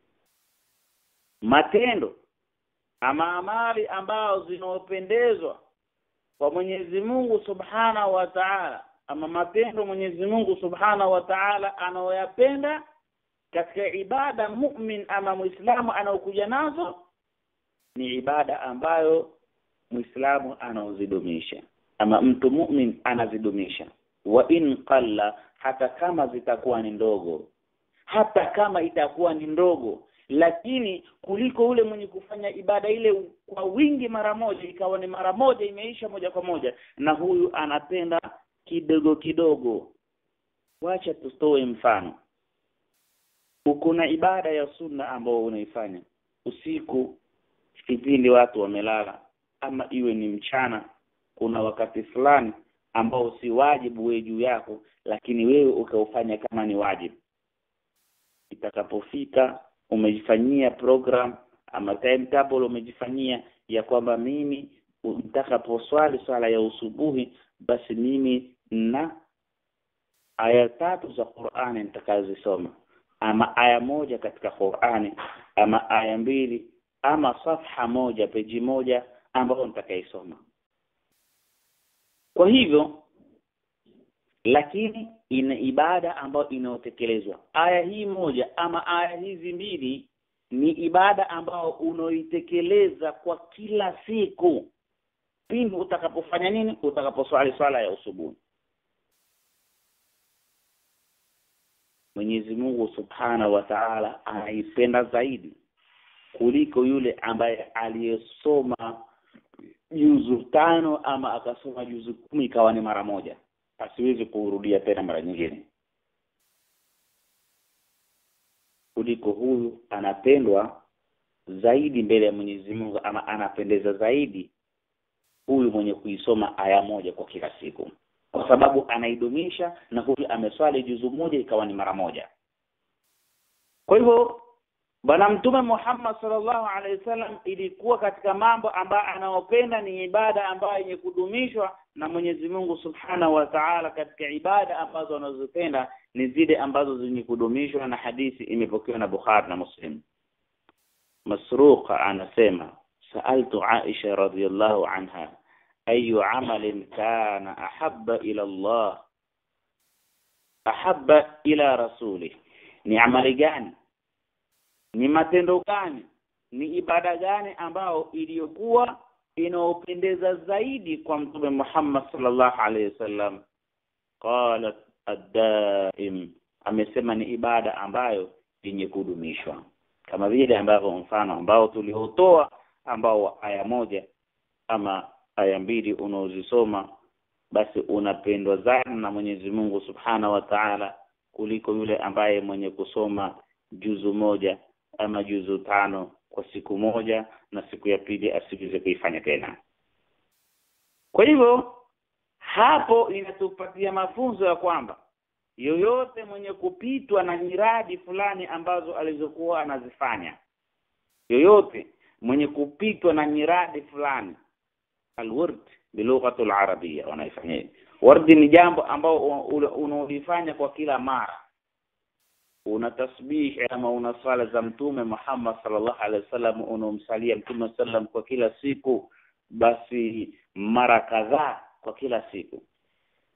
matendo ama amali ambao zinaopendezwa kwa Mwenyezi Mungu Subhanahu wa Ta'ala ama matendo Mwenyezi Mungu Subhanahu wa Ta'ala anaoyapenda katika ibada mu'min ama muislamu anaokuja nazo ni ibada ambayo muislamu anaozidumisha ama mtu mu'min anazidumisha wa in qalla hata kama zitakuwa ni ndogo hata kama itakuwa ni ndogo lakini kuliko ule mwenye kufanya ibada ile kwa wingi mara moja ikawa ni mara moja imeisha moja kwa moja na huyu anapenda kidogo kidogo wacha tustoe mfano kuna ibada ya sunna ambao unaifanya usiku kipindi watu wamelala ama iwe ni mchana kuna wakati fulani ambao si wajibu wewe juu yako lakini wewe ukaufanya kama ni wajibu itakapofika umejifanyia program ama timetable umejifanyia ya kwamba mimi nitakaposwali swala ya usubuhi basi mimi na aya tatu za Qur'ani nitakazisoma ama aya moja katika Qur'ani ama aya mbili ama safha moja peji moja ambayo nitakaisoma kwa hivyo lakini ina ibada ambayo inayotekelezwa aya hii moja ama aya hizi mbili ni ibada ambayo unaoitekeleza kwa kila siku pindi utakapofanya nini utakaposwali swala ya usubuhi Mwenyezi Mungu Subhanahu wa Ta'ala anaipenda zaidi kuliko yule ambaye aliyesoma juzu tano ama akasoma juzu kumi ikawa ni mara moja asiwezi kurudia tena mara nyingine kuliko huyu anapendwa zaidi mbele ya Mwenyezi Mungu ama anapendeza zaidi huyu mwenye kuisoma aya moja kwa kila siku kwa sababu anaidumisha na huyu ameswali juzu moja ikawa ni mara moja kwa hivyo bwana mtume Muhammad sallallahu alaihi wasallam ilikuwa katika mambo ambayo anaopenda ni ibada ambayo yenye kudumishwa na Mwenyezi Mungu Subhanahu wa Ta'ala katika ibada ambazo anazopenda ni zile ambazo zenye kudumishwa na hadithi imepokewa na Bukhari na Muslim Masruqa anasema sa'altu Aisha radhiyallahu anha ayu amalin kana ahabba ila Allah ahabba ila rasuli ni amali gani ni matendo gani ni ibada gani ambao iliyokuwa inaopendeza zaidi kwa mtume Muhammad sallallahu alaihi wasallam qalat ad-daim amesema ni ibada ambayo yenye kudumishwa kama vile ambavyo mfano ambao tuliotoa ambao aya moja ama aya mbili unaozisoma basi unapendwa sana na Mwenyezi Mungu Subhana wa Ta'ala kuliko yule ambaye mwenye kusoma juzu moja ama juzu tano kwa siku moja na siku ya pili asiweze kuifanya tena kwa hivyo hapo inatupatia mafunzo ya kwamba yoyote mwenye kupitwa na nyiradi fulani ambazo alizokuwa anazifanya yoyote mwenye kupitwa na nyiradi fulani alwurd bilughati alarabia wanaifanya wardi ni jambo ambao unaolifanya kwa kila mara una tasbih ama una sala za mtume Muhammad sallallahu alaihi wasallam unomsalia mtume sallam kwa kila siku basi mara kadhaa kwa kila siku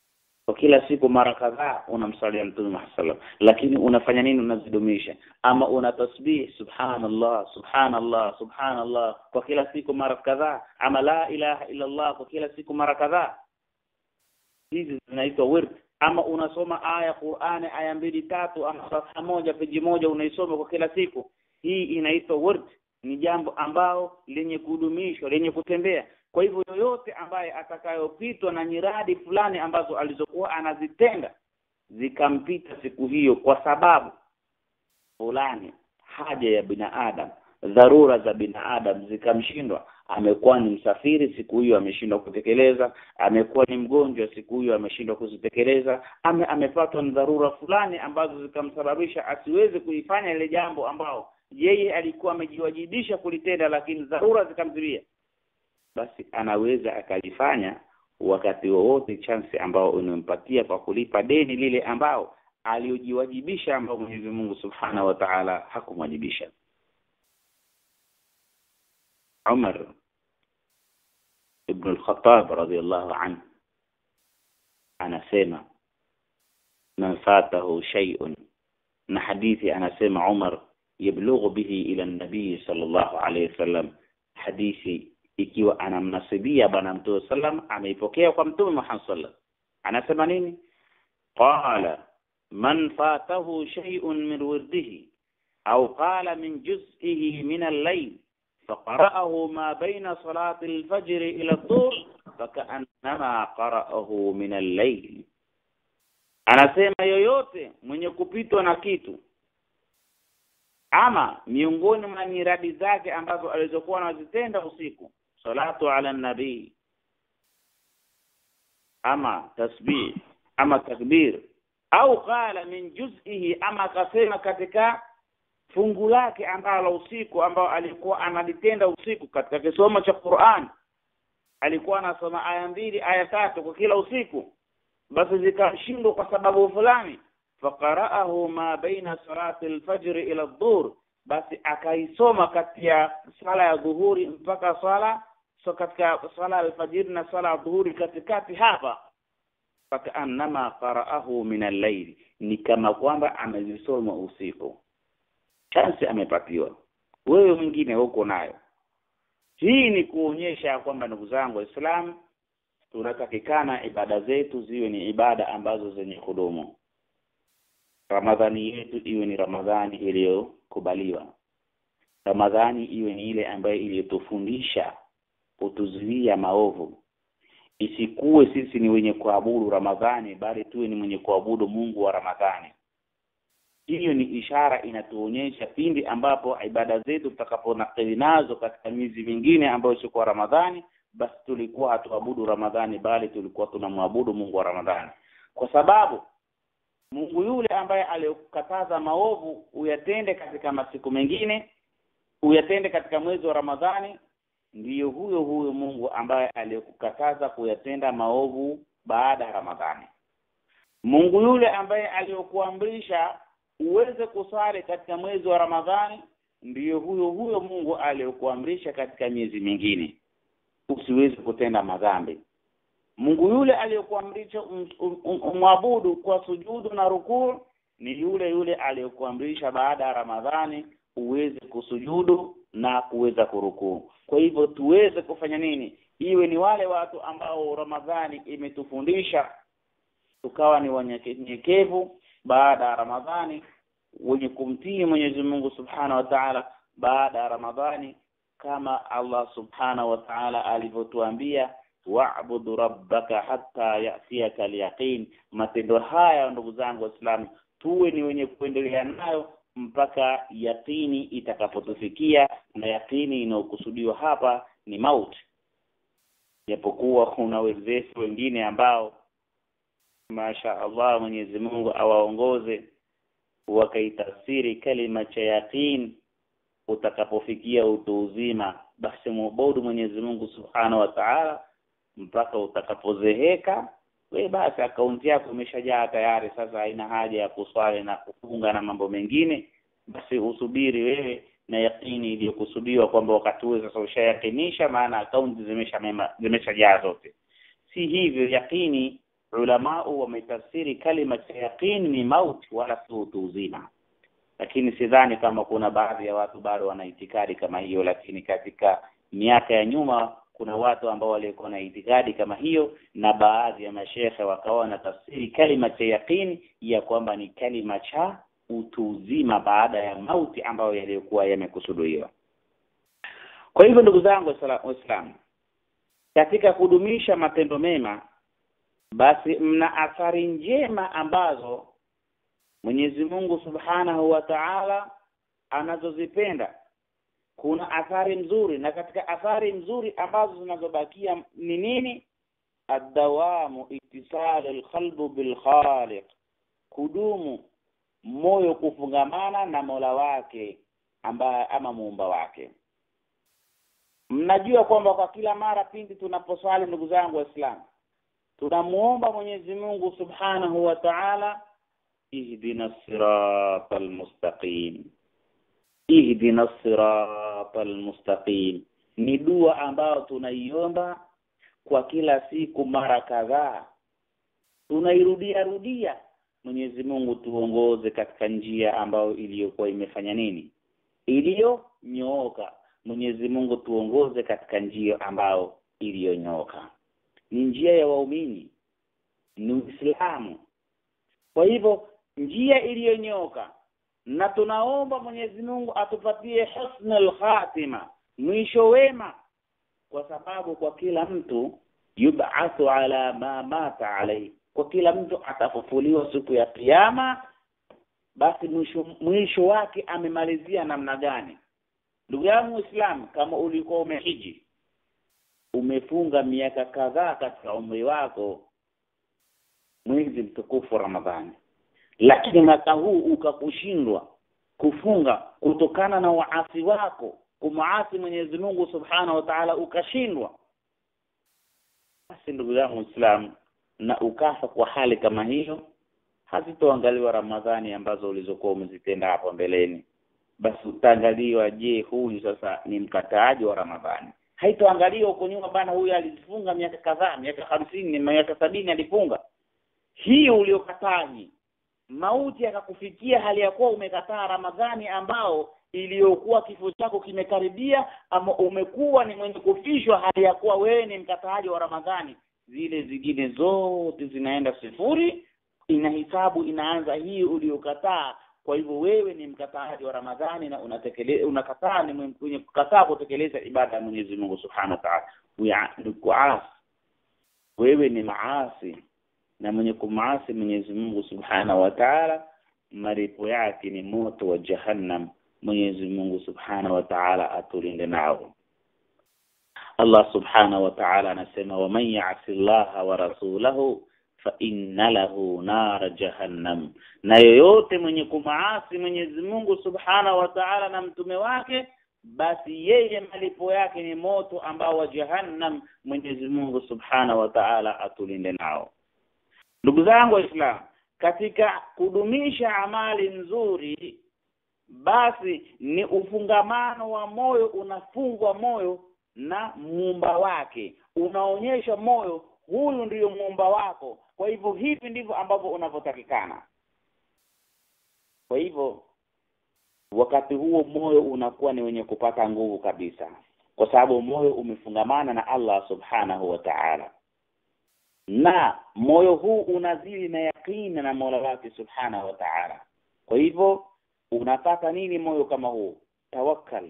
kwa kila siku mara kadhaa unamsalia mtume Muhammad sallam lakini unafanya nini unazidumisha ama una tasbih subhanallah subhanallah subhanallah kwa kila siku mara kadhaa ama la ilaha illa Allah kwa kila siku mara kadhaa hizi zinaitwa wird ama unasoma aya Qur'ani aya mbili tatu ama safha moja peji moja unaisoma kwa kila siku hii inaitwa wird ni jambo ambao lenye kudumishwa lenye kutembea kwa hivyo yoyote ambaye atakayopitwa na nyiradi fulani ambazo alizokuwa anazitenda zikampita siku hiyo kwa sababu fulani haja ya binadamu dharura za binadamu zikamshindwa amekuwa ni msafiri siku hiyo ameshindwa kutekeleza amekuwa ni mgonjwa siku hiyo ameshindwa kuzitekeleza ame amepatwa na dharura fulani ambazo zikamsababisha asiweze kuifanya ile jambo ambao yeye alikuwa amejiwajibisha kulitenda lakini dharura zikamzuia basi anaweza akalifanya wakati wowote chance ambao unampatia kwa kulipa deni lile ambao aliojiwajibisha ambao Mwenyezi Mungu Subhanahu wa Ta'ala hakumwajibisha Umar ibn al-Khattab radiyallahu anhu anasema man fatahu shay'un na hadithi anasema Umar yablughu bihi ila an-nabii sallallahu alayhi wasallam hadithi ikiwa anamnasibia bwana mtume sallam ameipokea kwa mtume Muhammad sallam anasema nini qala man fatahu shay'un min wirdihi au qala min juz'ihi min al-layl فقرأه ما بين صلاة الفجر إلى الظهر فكأنما قرأه من الليل anasema yoyote mwenye kupitwa na kitu ama miongoni mwa nyiradi zake ambazo alizokuwa anazitenda usiku salatu ala nabii ama tasbih ama takbir au qala min juz'ihi ama akasema katika fungu lake ambalo usiku ambao alikuwa analitenda usiku katika kisomo cha Qur'an alikuwa anasoma aya mbili aya tatu kwa kila usiku basi zikamshindwa kwa sababu fulani faqara'ahu ma baina salati al-fajr ila adh-dhuhr basi akaisoma kati ya sala ya dhuhuri mpaka swala so katika swala al-fajr na swala ya dhuhuri katikati hapa fakaannama qara'ahu min al-layl ni kama kwamba amezisoma usiku chance amepatiwa wewe mwingine huko nayo hii ni kuonyesha kwamba ndugu zangu waislamu tunatakikana ibada zetu ziwe ni ibada ambazo zenye kudumu ramadhani yetu iwe ni ramadhani iliyokubaliwa ramadhani iwe ni ile ambayo iliyotufundisha kutuzuia maovu isikuwe sisi ni wenye kuabudu ramadhani bali tuwe ni mwenye kuabudu mungu wa ramadhani hiyo ni ishara inatuonyesha pindi ambapo ibada zetu tutakaponakili nazo katika miezi mingine ambayo sio kwa Ramadhani basi tulikuwa hatuabudu Ramadhani bali tulikuwa tunamwabudu Mungu wa Ramadhani kwa sababu Mungu yule ambaye aliyokataza maovu uyatende katika masiku mengine uyatende katika mwezi wa Ramadhani ndiyo huyo huyo Mungu ambaye aliyokukataza kuyatenda maovu baada ya Ramadhani Mungu yule ambaye aliyokuamrisha uweze kusali katika mwezi wa Ramadhani ndiyo huyo huyo Mungu aliyokuamrisha katika miezi mingine usiweze kutenda madhambi Mungu yule aliyokuamrisha umwabudu um, um, kwa sujudu na rukuu ni yule yule aliyokuamrisha baada ya Ramadhani uweze kusujudu na kuweza kurukuu kwa hivyo tuweze kufanya nini iwe ni wale watu ambao Ramadhani imetufundisha tukawa ni wanyenyekevu baada ya Ramadhani wenye kumtii Mwenyezi Mungu Subhanahu wa Ta'ala baada ya Ramadhani kama Allah Subhanahu wa Ta'ala alivyotuambia wa'budu rabbaka hatta ya'tiyaka al-yaqin matendo haya ndugu zangu waislamu tuwe ni wenye kuendelea nayo mpaka yaqini itakapotufikia na yaqini inayokusudiwa hapa ni mauti japokuwa kuna wenzetu wengine ambao masha Allah Mwenyezi Mungu awaongoze wakaitafsiri kalima cha yaqin utakapofikia utu uzima basi muabudu Mwenyezi Mungu Subhanahu wa Ta'ala mpaka utakapozeheka we basi akaunti yako imeshajaa tayari sasa haina haja ya kuswali na kufunga na mambo mengine basi usubiri wewe na yakini iliyokusudiwa kwamba wakati huo sasa ushayakinisha maana akaunti zimesha mema zimeshajaa zote si hivyo yakini ulamau wametafsiri kalima cha yaqin ni mauti wala si utu uzima lakini sidhani kama kuna baadhi ya watu bado wana itikadi kama hiyo lakini katika miaka ya nyuma kuna watu ambao walikuwa na itikadi kama hiyo na baadhi ya mashekhe wakawa na tafsiri kalima cha yaqin ya kwamba ni kalima cha utu uzima baada ya mauti ambayo yaliyokuwa yamekusudiwa kwa hivyo ndugu zangu waislamu katika kudumisha matendo mema basi mna athari njema ambazo Mwenyezi Mungu Subhanahu wa Ta'ala anazozipenda kuna athari nzuri na katika athari nzuri ambazo zinazobakia ni nini adawamu ittisal alqalbu bilkhaliq kudumu moyo kufungamana na Mola wake ambaye ama muumba wake mnajua kwamba kwa kila mara pindi tunaposwali ndugu zangu waislamu tunamuomba Mwenyezi Mungu Subhanahu wa Ta'ala ihdina siratal mustaqim ihdina siratal mustaqim ni dua ambayo tunaiomba kwa kila siku mara kadhaa tunairudia rudia Mwenyezi Mungu tuongoze katika njia ambayo iliyokuwa imefanya nini iliyonyooka Mwenyezi Mungu tuongoze katika njia ambayo iliyonyooka ni njia ya waumini ni Uislamu kwa hivyo njia iliyonyoka na tunaomba Mwenyezi Mungu atupatie husnul khatima mwisho wema kwa sababu kwa kila mtu yub'athu ala ma mata alayhi kwa kila mtu atafufuliwa siku ya kiyama basi mwisho mwisho wake amemalizia namna gani ndugu yangu Muislamu kama ulikuwa umehiji umefunga miaka kadhaa katika umri wako mwezi mtukufu Ramadhani lakini mwaka huu ukakushindwa kufunga kutokana na waasi wako kumaasi Mwenyezi Mungu Subhanahu wa Ta'ala ukashindwa basi ndugu yangu Muislamu na ukafa kwa hali kama hiyo hazitoangaliwa Ramadhani ambazo ulizokuwa umezitenda hapo mbeleni basi utaangaliwa je huyu sasa ni mkataaji wa Ramadhani haitoangaliwa huko nyuma bana huyu alifunga miaka kadhaa miaka hamsini miaka sabini alifunga hii uliokataji mauti akakufikia hali ya kuwa umekataa Ramadhani ambao iliyokuwa kifo chako kimekaribia ama umekuwa ni mwenye kufishwa hali ya kuwa wewe ni mkataaji wa Ramadhani zile zingine zote zinaenda sifuri inahisabu inaanza hii uliokataa kwa hivyo wewe ni mkataaji wa Ramadhani na unatekeleza unakataa ni mwenye kukataa kutekeleza ibada ya Mwenyezi Mungu Subhanahu wa Ta'ala ni kuasi wewe ni maasi na mwenye kumaasi Mwenyezi Mungu Subhanahu wa Ta'ala malipo yake ni moto wa jahannam Mwenyezi Mungu Subhanahu wa Ta'ala atulinde nao Allah Subhanahu wa Ta'ala anasema wa man ya'si Allah wa rasulahu fa inna lahu nar jahannam na yoyote mwenye kumaasi Mwenyezi Mungu Subhanahu wa Ta'ala na mtume wake basi yeye malipo yake ni moto ambao wa jahannam Mwenyezi Mungu Subhanahu wa Ta'ala atulinde nao ndugu zangu waislamu katika kudumisha amali nzuri basi ni ufungamano wa moyo unafungwa moyo na muumba wake unaonyesha moyo huyu ndiyo muumba wako kwa hivyo hivi ndivyo ambavyo unavyotakikana kwa hivyo wakati huo moyo unakuwa ni wenye kupata nguvu kabisa kwa sababu moyo umefungamana na Allah subhanahu wa ta'ala na moyo huu unazidi na yakini na Mola wake subhanahu wa ta'ala kwa hivyo unapata nini moyo kama huu tawakkal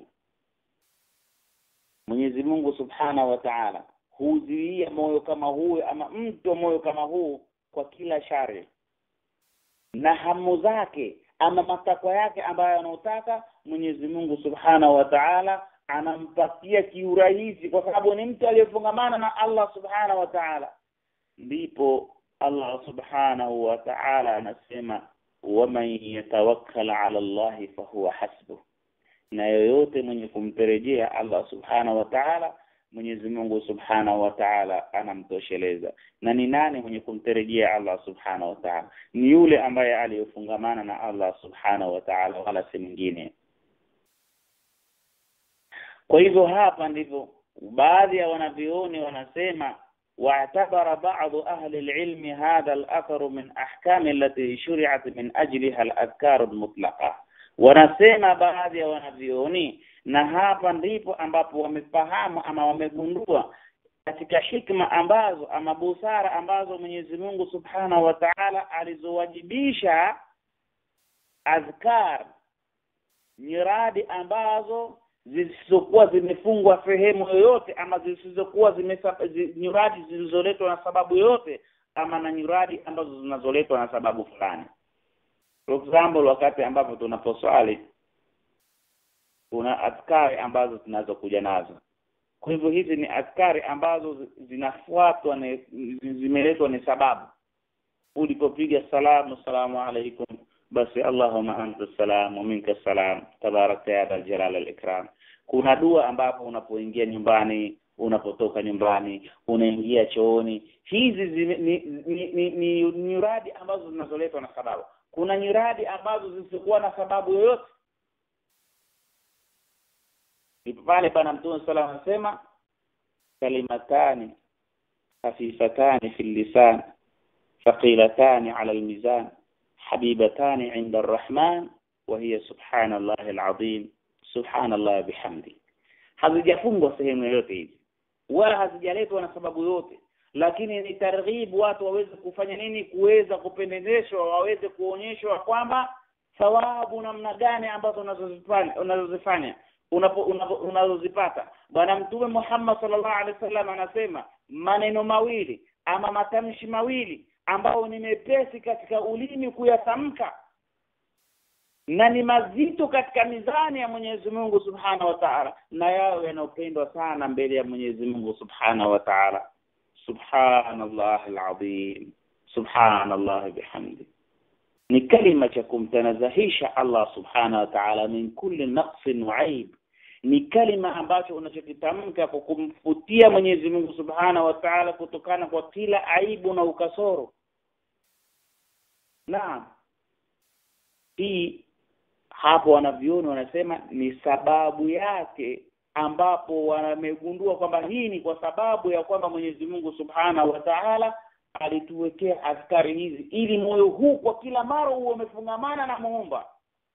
Mwenyezi Mungu subhanahu wa ta'ala huzuia moyo kama huu ama mtu moyo kama huu kwa kila shari na hamu zake ama matakwa yake ambayo anaotaka Mwenyezi Mungu subhanahu wa ta'ala anampatia kiurahisi kwa sababu ni mtu aliyefungamana na Allah subhanahu wa ta'ala ndipo Allah subhanahu wa ta'ala anasema waman yatawakkal ala Allah fahuwa hasbuh na yoyote mwenye kumterejea Allah subhanahu wa ta'ala Mwenyezi Mungu subhanahu wa ta'ala anamtosheleza na ni nani mwenye kumterejea Allah subhanahu wa ta'ala ni yule ambaye aliyofungamana na Allah subhanahu wa ta'ala wala si mwingine kwa hivyo hapa ndivyo baadhi ya wanavioni wanasema واعتبر بعض أهل العلم هذا الأثر من أحكام التي شرعت من أجلها الأذكار المطلقة wanasema baadhi ya wanavyoni na hapa ndipo ambapo wamefahamu ama wamegundua katika hikma ambazo ama busara ambazo Mwenyezi Mungu Subhanahu wa Ta'ala alizowajibisha azkar nyiradi ambazo zisizokuwa zimefungwa sehemu yoyote ama zisizokuwa nyiradi zilizoletwa na sababu yoyote ama na nyiradi ambazo zinazoletwa na sababu fulani for example wakati ambapo tunaposwali kuna askari ambazo tunazokuja nazo kwa hivyo hizi ni askari ambazo zinafuatwa na zimeletwa ni sababu ulipopiga salamu salamu alaikum basi allahumma anta salam wa minka salam tabarakta ya dal jalal al ikram kuna dua ambapo unapoingia nyumbani unapotoka nyumbani unaingia chooni hizi zime, ni, ni, ni, ni, ni nyuradi ambazo zinazoletwa na sababu kuna nyiradi ambazo zisizokuwa na sababu yoyote pale bana mtume sala anasema kalimatani khafifatani fi lisan thaqilatani ala almizan habibatani inda arrahman wa hiya subhanallahi alazim subhanallah bihamdi hazijafungwa sehemu yoyote hizi wala hazijaletwa na sababu yote lakini ni targhib watu waweze kufanya nini kuweza kupendezeshwa waweze kuonyeshwa kwamba thawabu namna gani ambazo unazozifanya unazozifanya unazozipata bwana mtume Muhammad sallallahu alaihi wasallam anasema maneno mawili ama matamshi mawili ambao ni mepesi katika ulimi kuyatamka na ni mazito katika mizani ya Mwenyezi Mungu Subhanahu wa Ta'ala na yao yanopendwa sana mbele ya Mwenyezi Mungu Subhanahu wa Ta'ala subhanallah alazim subhanallah bihamdi ni kalima cha kumtanazahisha Allah subhanahu wa ta'ala min kulli naqsin wa aib ni kalima ambacho unachokitamka kwa kumfutia Mwenyezi Mungu subhanahu wa ta'ala kutokana kwa kila aibu na ukasoro naam hii hapo wanavyoni wanasema ni sababu yake ambapo wamegundua kwamba hii ni kwa sababu ya kwamba Mwenyezi Mungu Subhanahu wa Ta'ala alituwekea askari hizi ili moyo huu kwa kila mara huo umefungamana na muumba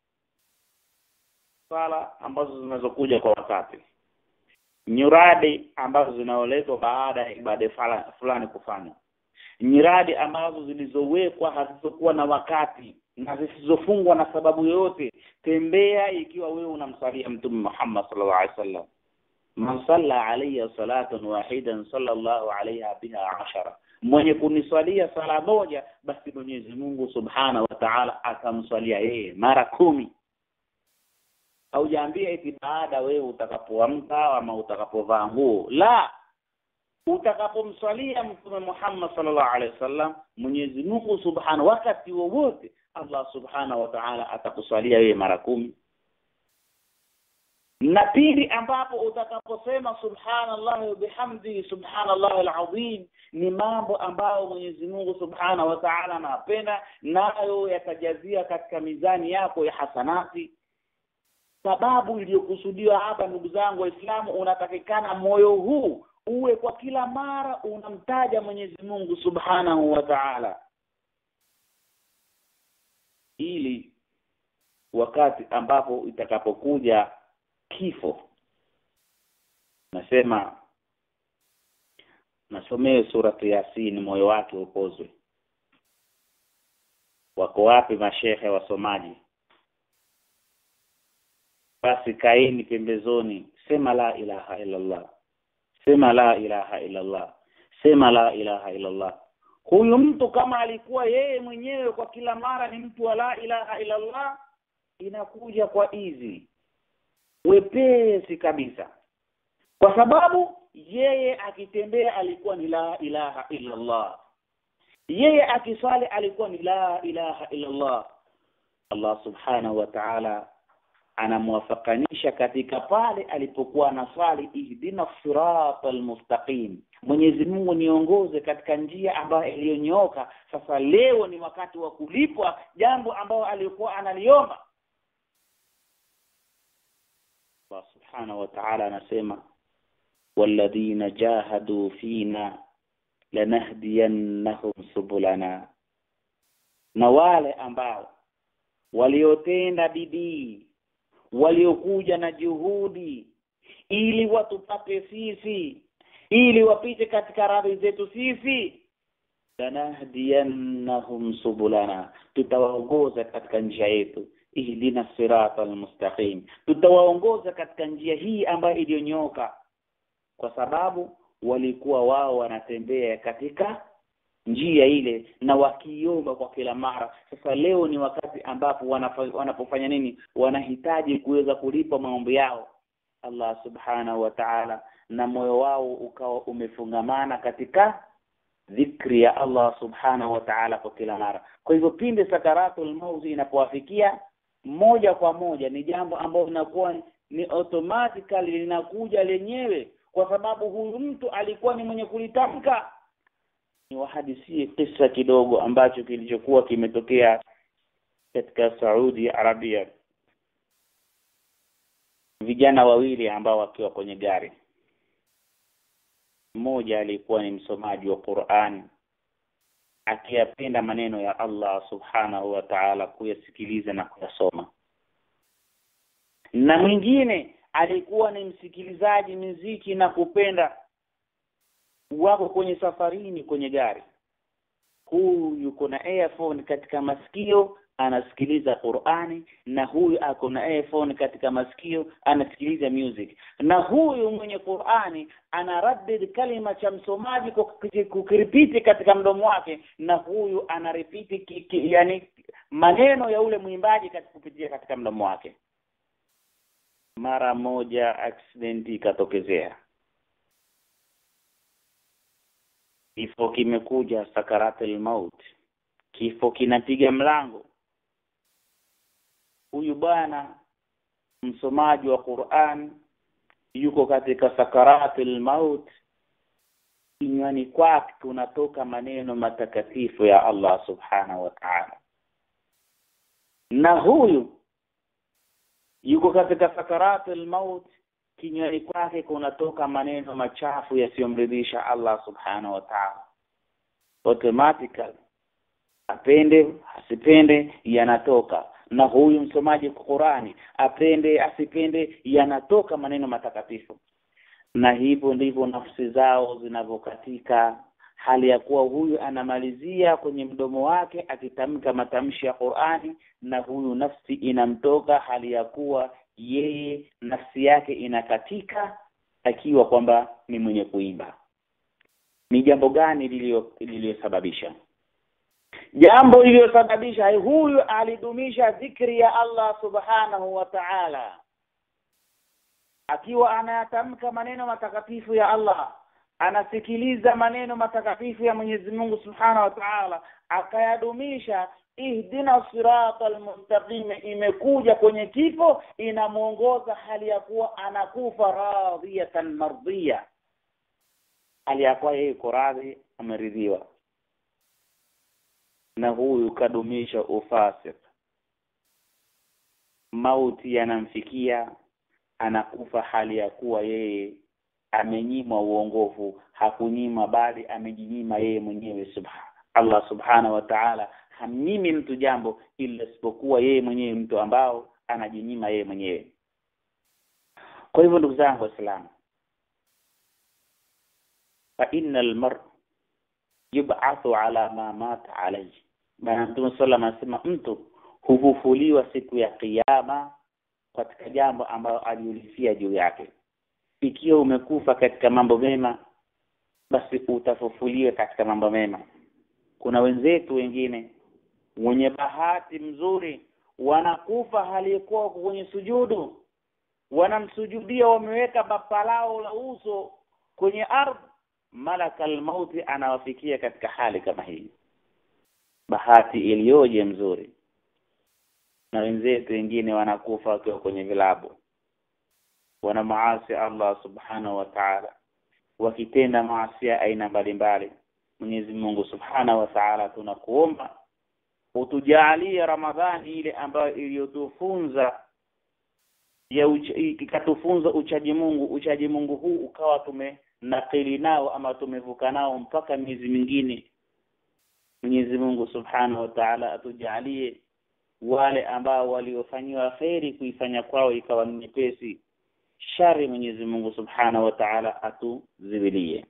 sala ambazo zinazokuja kwa wakati nyuradi ambazo zinaoletwa baada ya ibada fulani kufanywa nyiradi ambazo zilizowekwa hazizokuwa na wakati na zisizofungwa na sababu yoyote tembea ikiwa wewe unamsalia mtume Muhammad sallallahu alaihi wasallam man salla alayya salatan wahidan sallallahu alayha biha ashara mwenye kuniswalia sala moja basi Mwenyezi Mungu Subhanahu wa Ta'ala atamswalia yeye mara kumi haujaambia eti baada wewe utakapoamka ama utakapovaa nguo la utakapomswalia mtume Muhammad sallallahu alaihi wasallam Mwenyezi Mungu Subhanahu wakati wowote Allah Subhanahu wa Ta'ala atakuswalia wewe mara kumi na pili ambapo utakaposema subhanallah wa bihamdi subhanallah alazim ni mambo ambayo Mwenyezi Mungu Subhanahu wa Ta'ala anapenda nayo yatajazia katika mizani yako ya hasanati sababu iliyokusudiwa hapa ndugu zangu waislamu unatakikana moyo huu uwe kwa kila mara unamtaja Mwenyezi Mungu Subhanahu wa Ta'ala ili wakati ambapo itakapokuja kifo nasema nasomee suratu yasin moyo wake upozwe wako wapi mashehe wasomaji basi kaeni pembezoni sema la ilaha illa Allah sema la ilaha illa Allah sema la ilaha illa Allah huyu mtu kama alikuwa yeye mwenyewe kwa kila mara ni mtu wa la ilaha illa Allah inakuja kwa easy wepesi kabisa kwa sababu yeye akitembea alikuwa ni la ilaha illa Allah yeye akiswali alikuwa ni la ilaha illa Allah Allah subhanahu wa ta'ala anamwafakanisha katika pale alipokuwa anaswali ihdina siratal mustaqim Mwenyezi Mungu niongoze katika njia ambayo iliyonyooka sasa leo ni wakati wa kulipwa jambo ambalo alikuwa analiomba Allah subhanahu wa ta'ala anasema walladhina jahadu fina lanahdiyannahum subulana na wale ambao waliotenda bidii waliokuja na juhudi ili watupate sisi ili wapite katika radhi zetu sisi lanahdiyannahum subulana tutawaongoza katika njia yetu ihdina sirata almustaqim tutawaongoza katika njia hii ambayo iliyonyoka kwa sababu walikuwa wao wanatembea katika njia ile na wakiomba kwa kila mara sasa leo ni wakati ambapo wanafa- wanapofanya nini wanahitaji kuweza kulipa maombi yao Allah subhanahu wa ta'ala na moyo wao ukawa umefungamana katika dhikri ya Allah subhanahu wa ta'ala kwa kila mara kwa hivyo pinde sakaratul mauti inapowafikia moja kwa moja ni jambo ambalo linakuwa ni automatically linakuja lenyewe kwa sababu huyu mtu alikuwa ni mwenye kulitamka ni wahadisie kisa kidogo ambacho kilichokuwa kimetokea katika Saudi Arabia vijana wawili ambao wakiwa kwenye gari mmoja alikuwa ni msomaji wa Qur'an akiyapenda maneno ya Allah subhanahu wa ta'ala kuyasikiliza na kuyasoma na mwingine alikuwa ni msikilizaji muziki na kupenda wako kwenye safarini kwenye gari huyu yuko na earphone katika masikio anasikiliza Qur'ani na huyu ako na earphone katika masikio anasikiliza music na huyu mwenye Qur'ani anaraddid kalima cha msomaji kwa kuki- kukiripiti katika mdomo wake na huyu anaripiti ki, ki, yani maneno ya ule mwimbaji katika kupitia katika mdomo wake mara moja accident ikatokezea kifo kimekuja sakaratul maut kifo kinapiga mlango huyu bwana msomaji wa Qur'an yuko katika sakaratul maut kinywani kwake kunatoka maneno matakatifu ya Allah subhanahu wa ta'ala na huyu yuko katika sakaratul maut kinywani kwake kunatoka maneno machafu yasiyomridhisha Allah subhanahu wa ta'ala automatically apende asipende yanatoka na huyu msomaji wa Qurani apende asipende yanatoka maneno matakatifu na hivyo ndivyo nafsi zao zinavyokatika hali ya kuwa huyu anamalizia kwenye mdomo wake akitamka matamshi ya Qur'ani na huyu nafsi inamtoka hali ya kuwa yeye nafsi yake inakatika akiwa kwamba ni mwenye kuimba ni jambo gani lilio- lililosababisha jambo lililosababisha huyu alidumisha dhikri ya Allah subhanahu wa ta'ala akiwa anayatamka maneno matakatifu ya Allah anasikiliza maneno matakatifu ya Mwenyezi Mungu Subhanahu wa Ta'ala akayadumisha ihdina sirata almustaqim imekuja kwenye kifo inamuongoza hali ya kuwa anakufa radhiyatan mardhiya hali ya kuwa yeye yuko radhi ameridhiwa na huyu kadumisha ufasik mauti yanamfikia anakufa hali ya kuwa yeye amenyimwa uongofu hakunyima bali amejinyima yeye mwenyewe subha Allah subhana wa ta'ala hamnyimi mtu jambo ila isipokuwa yeye mwenyewe mtu ambao anajinyima yeye mwenyewe kwa hivyo ndugu zangu waislamu fa innal mar yub'athu ala ma mata alayhi bana mtume sallallahu anasema mtu hufufuliwa siku ya kiyama katika jambo ambalo aliulifia juu yake ikiwa umekufa katika mambo mema basi utafufuliwa katika mambo mema kuna wenzetu wengine wenye bahati mzuri wanakufa halikuwa kwenye sujudu wanamsujudia wameweka bapa lao la uso kwenye ardhi malaka almauti anawafikia katika hali kama hii bahati iliyoje mzuri na wenzetu wengine wanakufa wakiwa kwenye vilabu wana maasi Allah subhanahu wa ta'ala wakitenda maasi aina mbalimbali Mwenyezi Mungu subhanahu wa ta'ala tunakuomba utujalie Ramadhani ile ambayo iliyotufunza ya ucha, ikatufunza uchaji Mungu uchaji Mungu huu ukawa tumenakili nao ama tumevuka nao mpaka miezi mingine Mwenyezi Mungu Subhanahu wa Ta'ala atujalie wale ambao waliofanyiwa kheri kuifanya kwao ikawa ni nyepesi shari Mwenyezi Mungu Subhanahu wa Ta'ala atuziwilie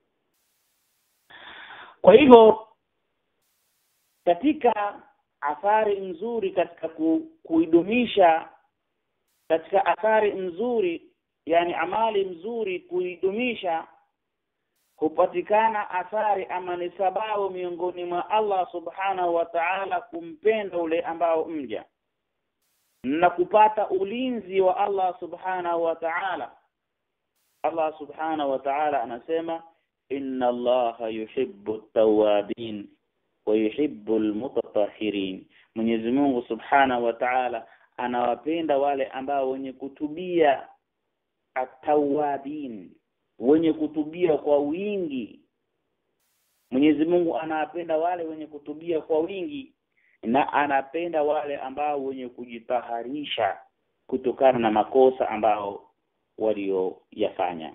kwa hivyo katika athari nzuri katika ku, kuidumisha katika athari nzuri yani amali mzuri kuidumisha hupatikana athari ama ni sababu miongoni mwa Allah subhanahu wa ta'ala kumpenda ule ambao mja na kupata ulinzi wa Allah subhanahu wa ta'ala Allah subhanahu wa ta'ala anasema inna allaha yuhibbu at-tawwabin wa yuhibbu al-mutatahhirin Mwenyezi Mungu subhanahu wa ta'ala anawapenda wale ambao wenye kutubia at-tawwabin wenye kutubia kwa wingi Mwenyezi Mungu anawapenda wale wenye kutubia kwa wingi na anapenda wale ambao wenye kujitaharisha kutokana na makosa ambao walioyafanya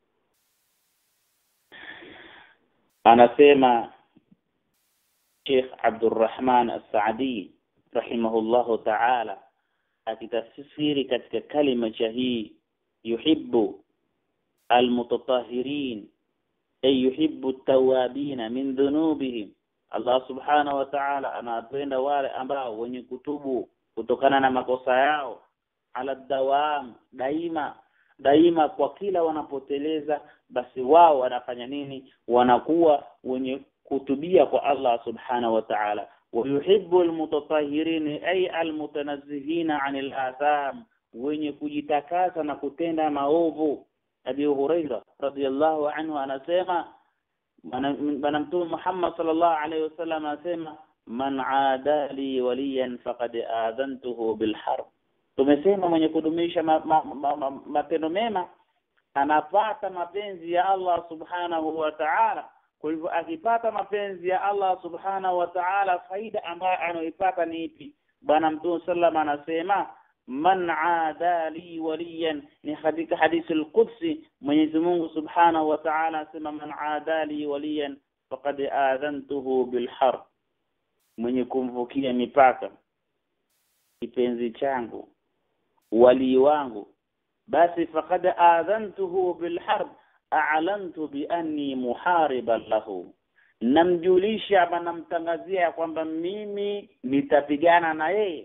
anasema Sheikh Abdurrahman As-Saadi rahimahullahu ta'ala akitafsiri katika kalima cha hii yuhibbu almutatahirin ay yuhibbu at-tawabin min dhunubihim Allah subhanahu wa ta'ala anapenda wale ambao wenye kutubu kutokana na makosa yao ala dawam daima daima kwa kila wanapoteleza basi wao wanafanya nini wanakuwa wenye kutubia kwa Allah subhanahu wa ta'ala ويحب المتطهرين أي المتنزهين عن الآثام wenye kujitakasa na kutenda maovu Abi Huraira radhiyallahu anhu anasema bwana mtume Muhammad sallallahu alayhi wasallam anasema man adali waliyan faqad adhantuhu bil harb tumesema mwenye kudumisha matendo ma, ma, ma, mema anapata mapenzi ya Allah subhanahu wa ta'ala kwa hivyo akipata mapenzi ya Allah subhanahu wa ta'ala faida ambayo anaipata ni ipi bwana mtume sallam anasema man adali waliyan ni katika hadithi al-qudsi Mwenyezi Mungu subhanahu wa ta'ala anasema man adali waliyan faqad adhantuhu bil harb mwenye kumvukia mipaka kipenzi changu wali wangu basi faqad adhantuhu bil harb a'lantu bi anni muhariban lahu namjulisha ama namtangazia kwamba mimi nitapigana na yeye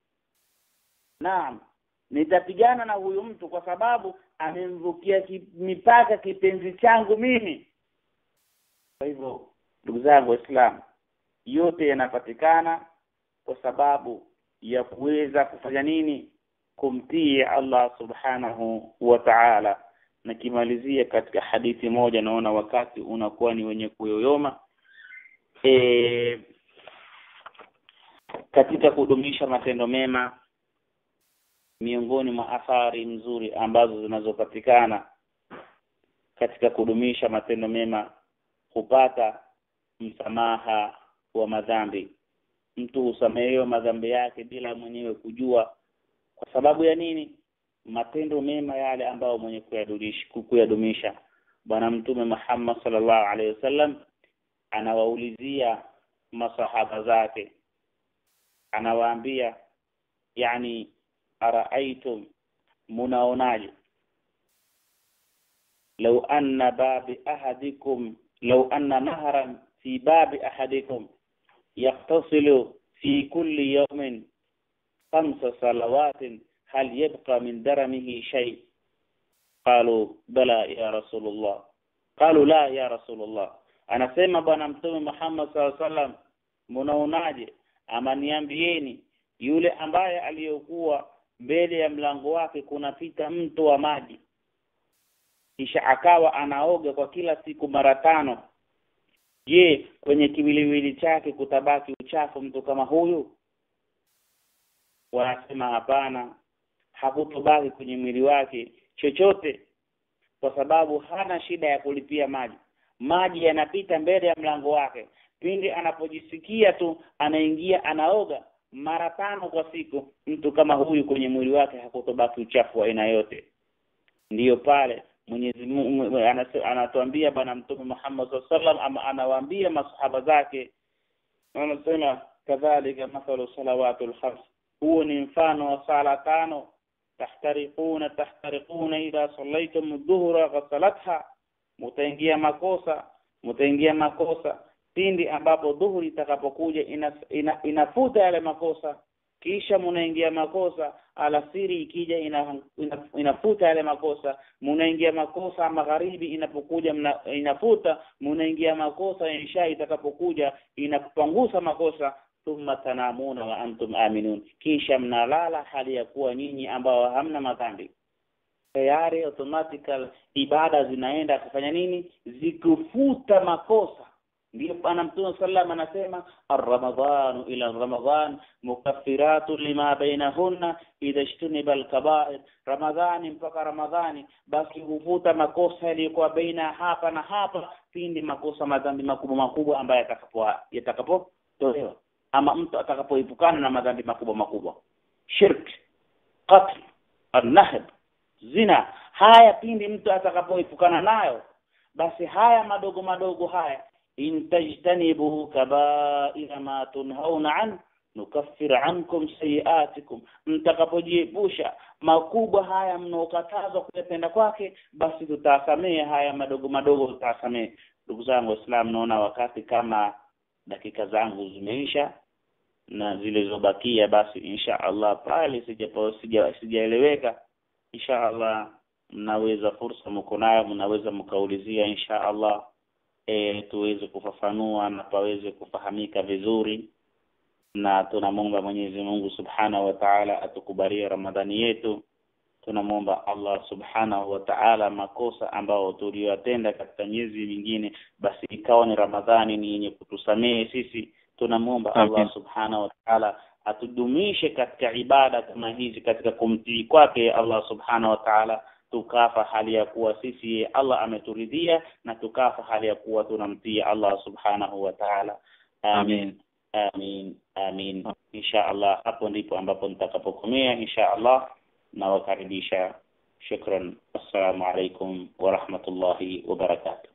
naam nitapigana na huyu mtu kwa sababu amemvukia ki, mipaka kipenzi changu mimi kwa hivyo ndugu zangu waislamu yote yanapatikana kwa sababu ya kuweza kufanya nini kumtii Allah subhanahu wa ta'ala na kimalizia katika hadithi moja naona wakati unakuwa ni wenye kuyoyoma e, katika kudumisha matendo mema miongoni mwa athari mzuri ambazo zinazopatikana katika kudumisha matendo mema kupata msamaha wa madhambi mtu husamehewa madhambi yake bila mwenyewe kujua kwa sababu ya nini matendo mema yale ambayo mwenye kuyadumisha kuyadumisha bwana mtume Muhammad sallallahu alaihi wasallam anawaulizia masahaba zake anawaambia yani araaitum munaonaje law anna babi ahadikum law anna nahran fi babi ahadikum yaqtasilu fi kulli yawmin khamsa salawatin هل يبقى من درمه شيء قالوا بلى يا رسول الله قالوا لا يا رسول الله anasema bwana mtume Muhammad SAW sallam mnaonaje ama niambieni yule ambaye aliyokuwa mbele ya mlango wake kunapita mto wa maji kisha akawa anaoga kwa kila siku mara tano je kwenye kiwiliwili chake kutabaki uchafu mtu kama huyu wanasema hapana hakutobaki kwenye mwili wake chochote kwa sababu hana shida ya kulipia maji maji yanapita mbele ya mlango wake pindi anapojisikia tu anaingia anaoga mara tano kwa siku mtu kama huyu kwenye mwili wake hakutobaki uchafu wa aina yote ndiyo pale Mwenyezi Mungu anatuambia bwana mtume Muhammad sallallahu ama anawaambia masahaba zake anasema kadhalika mathalu salawatul khams huo ni mfano wa sala tano tahtariquna tahtariquna idha sallaytum dhuhra ghasalatha mutaingia makosa mutaingia makosa pindi ambapo dhuhuri itakapokuja ina, ina, inafuta yale makosa kisha munaingia makosa alasiri ikija ina, ina, inafuta yale makosa munaingia makosa magharibi inapokuja mna, inafuta munaingia makosa insha itakapokuja inakupangusa makosa thumma tanamuna wa antum aminun kisha mnalala hali ya kuwa nyinyi ambao hamna madhambi tayari automatical ibada zinaenda kufanya nini zikufuta makosa ndio bwana mtume sallam anasema arramadhanu ila ramadhan mukaffiratun lima bainahunna idha ijtuniba alkaba'ir ramadhani mpaka ramadhani basi hufuta makosa yaliyokuwa baina hapa na hapa pindi makosa madhambi makubwa makubwa ambayo yatakapo yatakapotolewa ama mtu atakapoepukana na madhambi makubwa makubwa shirk qatl annahb zina haya pindi mtu atakapoepukana nayo basi haya madogo madogo haya in tajtanibu kabaira ma tunhauna an nukaffir ankum sayiatikum mtakapojiepusha makubwa haya mnaokatazwa kuyatenda kwake basi tutasamehe haya madogo madogo tutasamehe ndugu zangu waislamu naona wakati kama dakika zangu zimeisha na zilizobakia basi insha Allah pale sijapo sija sijaeleweka insha Allah mnaweza fursa mko nayo mnaweza mkaulizia insha Allah e, tuweze kufafanua na paweze kufahamika vizuri na tunamwomba Mwenyezi Mungu Subhanahu wa Ta'ala atukubalie Ramadhani yetu tunamwomba Allah Subhanahu wa Ta'ala makosa ambao tuliyotenda katika miezi mingine basi ikawa ni Ramadhani ni yenye kutusamehe sisi tunamwomba Allah Subhanahu wa Ta'ala atudumishe katika ibada kama hizi katika kumtii kwake Allah Subhanahu wa Ta'ala tukafa hali ya kuwa sisi Allah ameturidhia na tukafa hali ya kuwa tunamtii Allah Subhanahu wa Ta'ala amin amin amin insha Allah hapo ndipo ambapo nitakapokomea insha Allah nawakaribisha shukran assalamu alaikum wa rahmatullahi wa barakatuh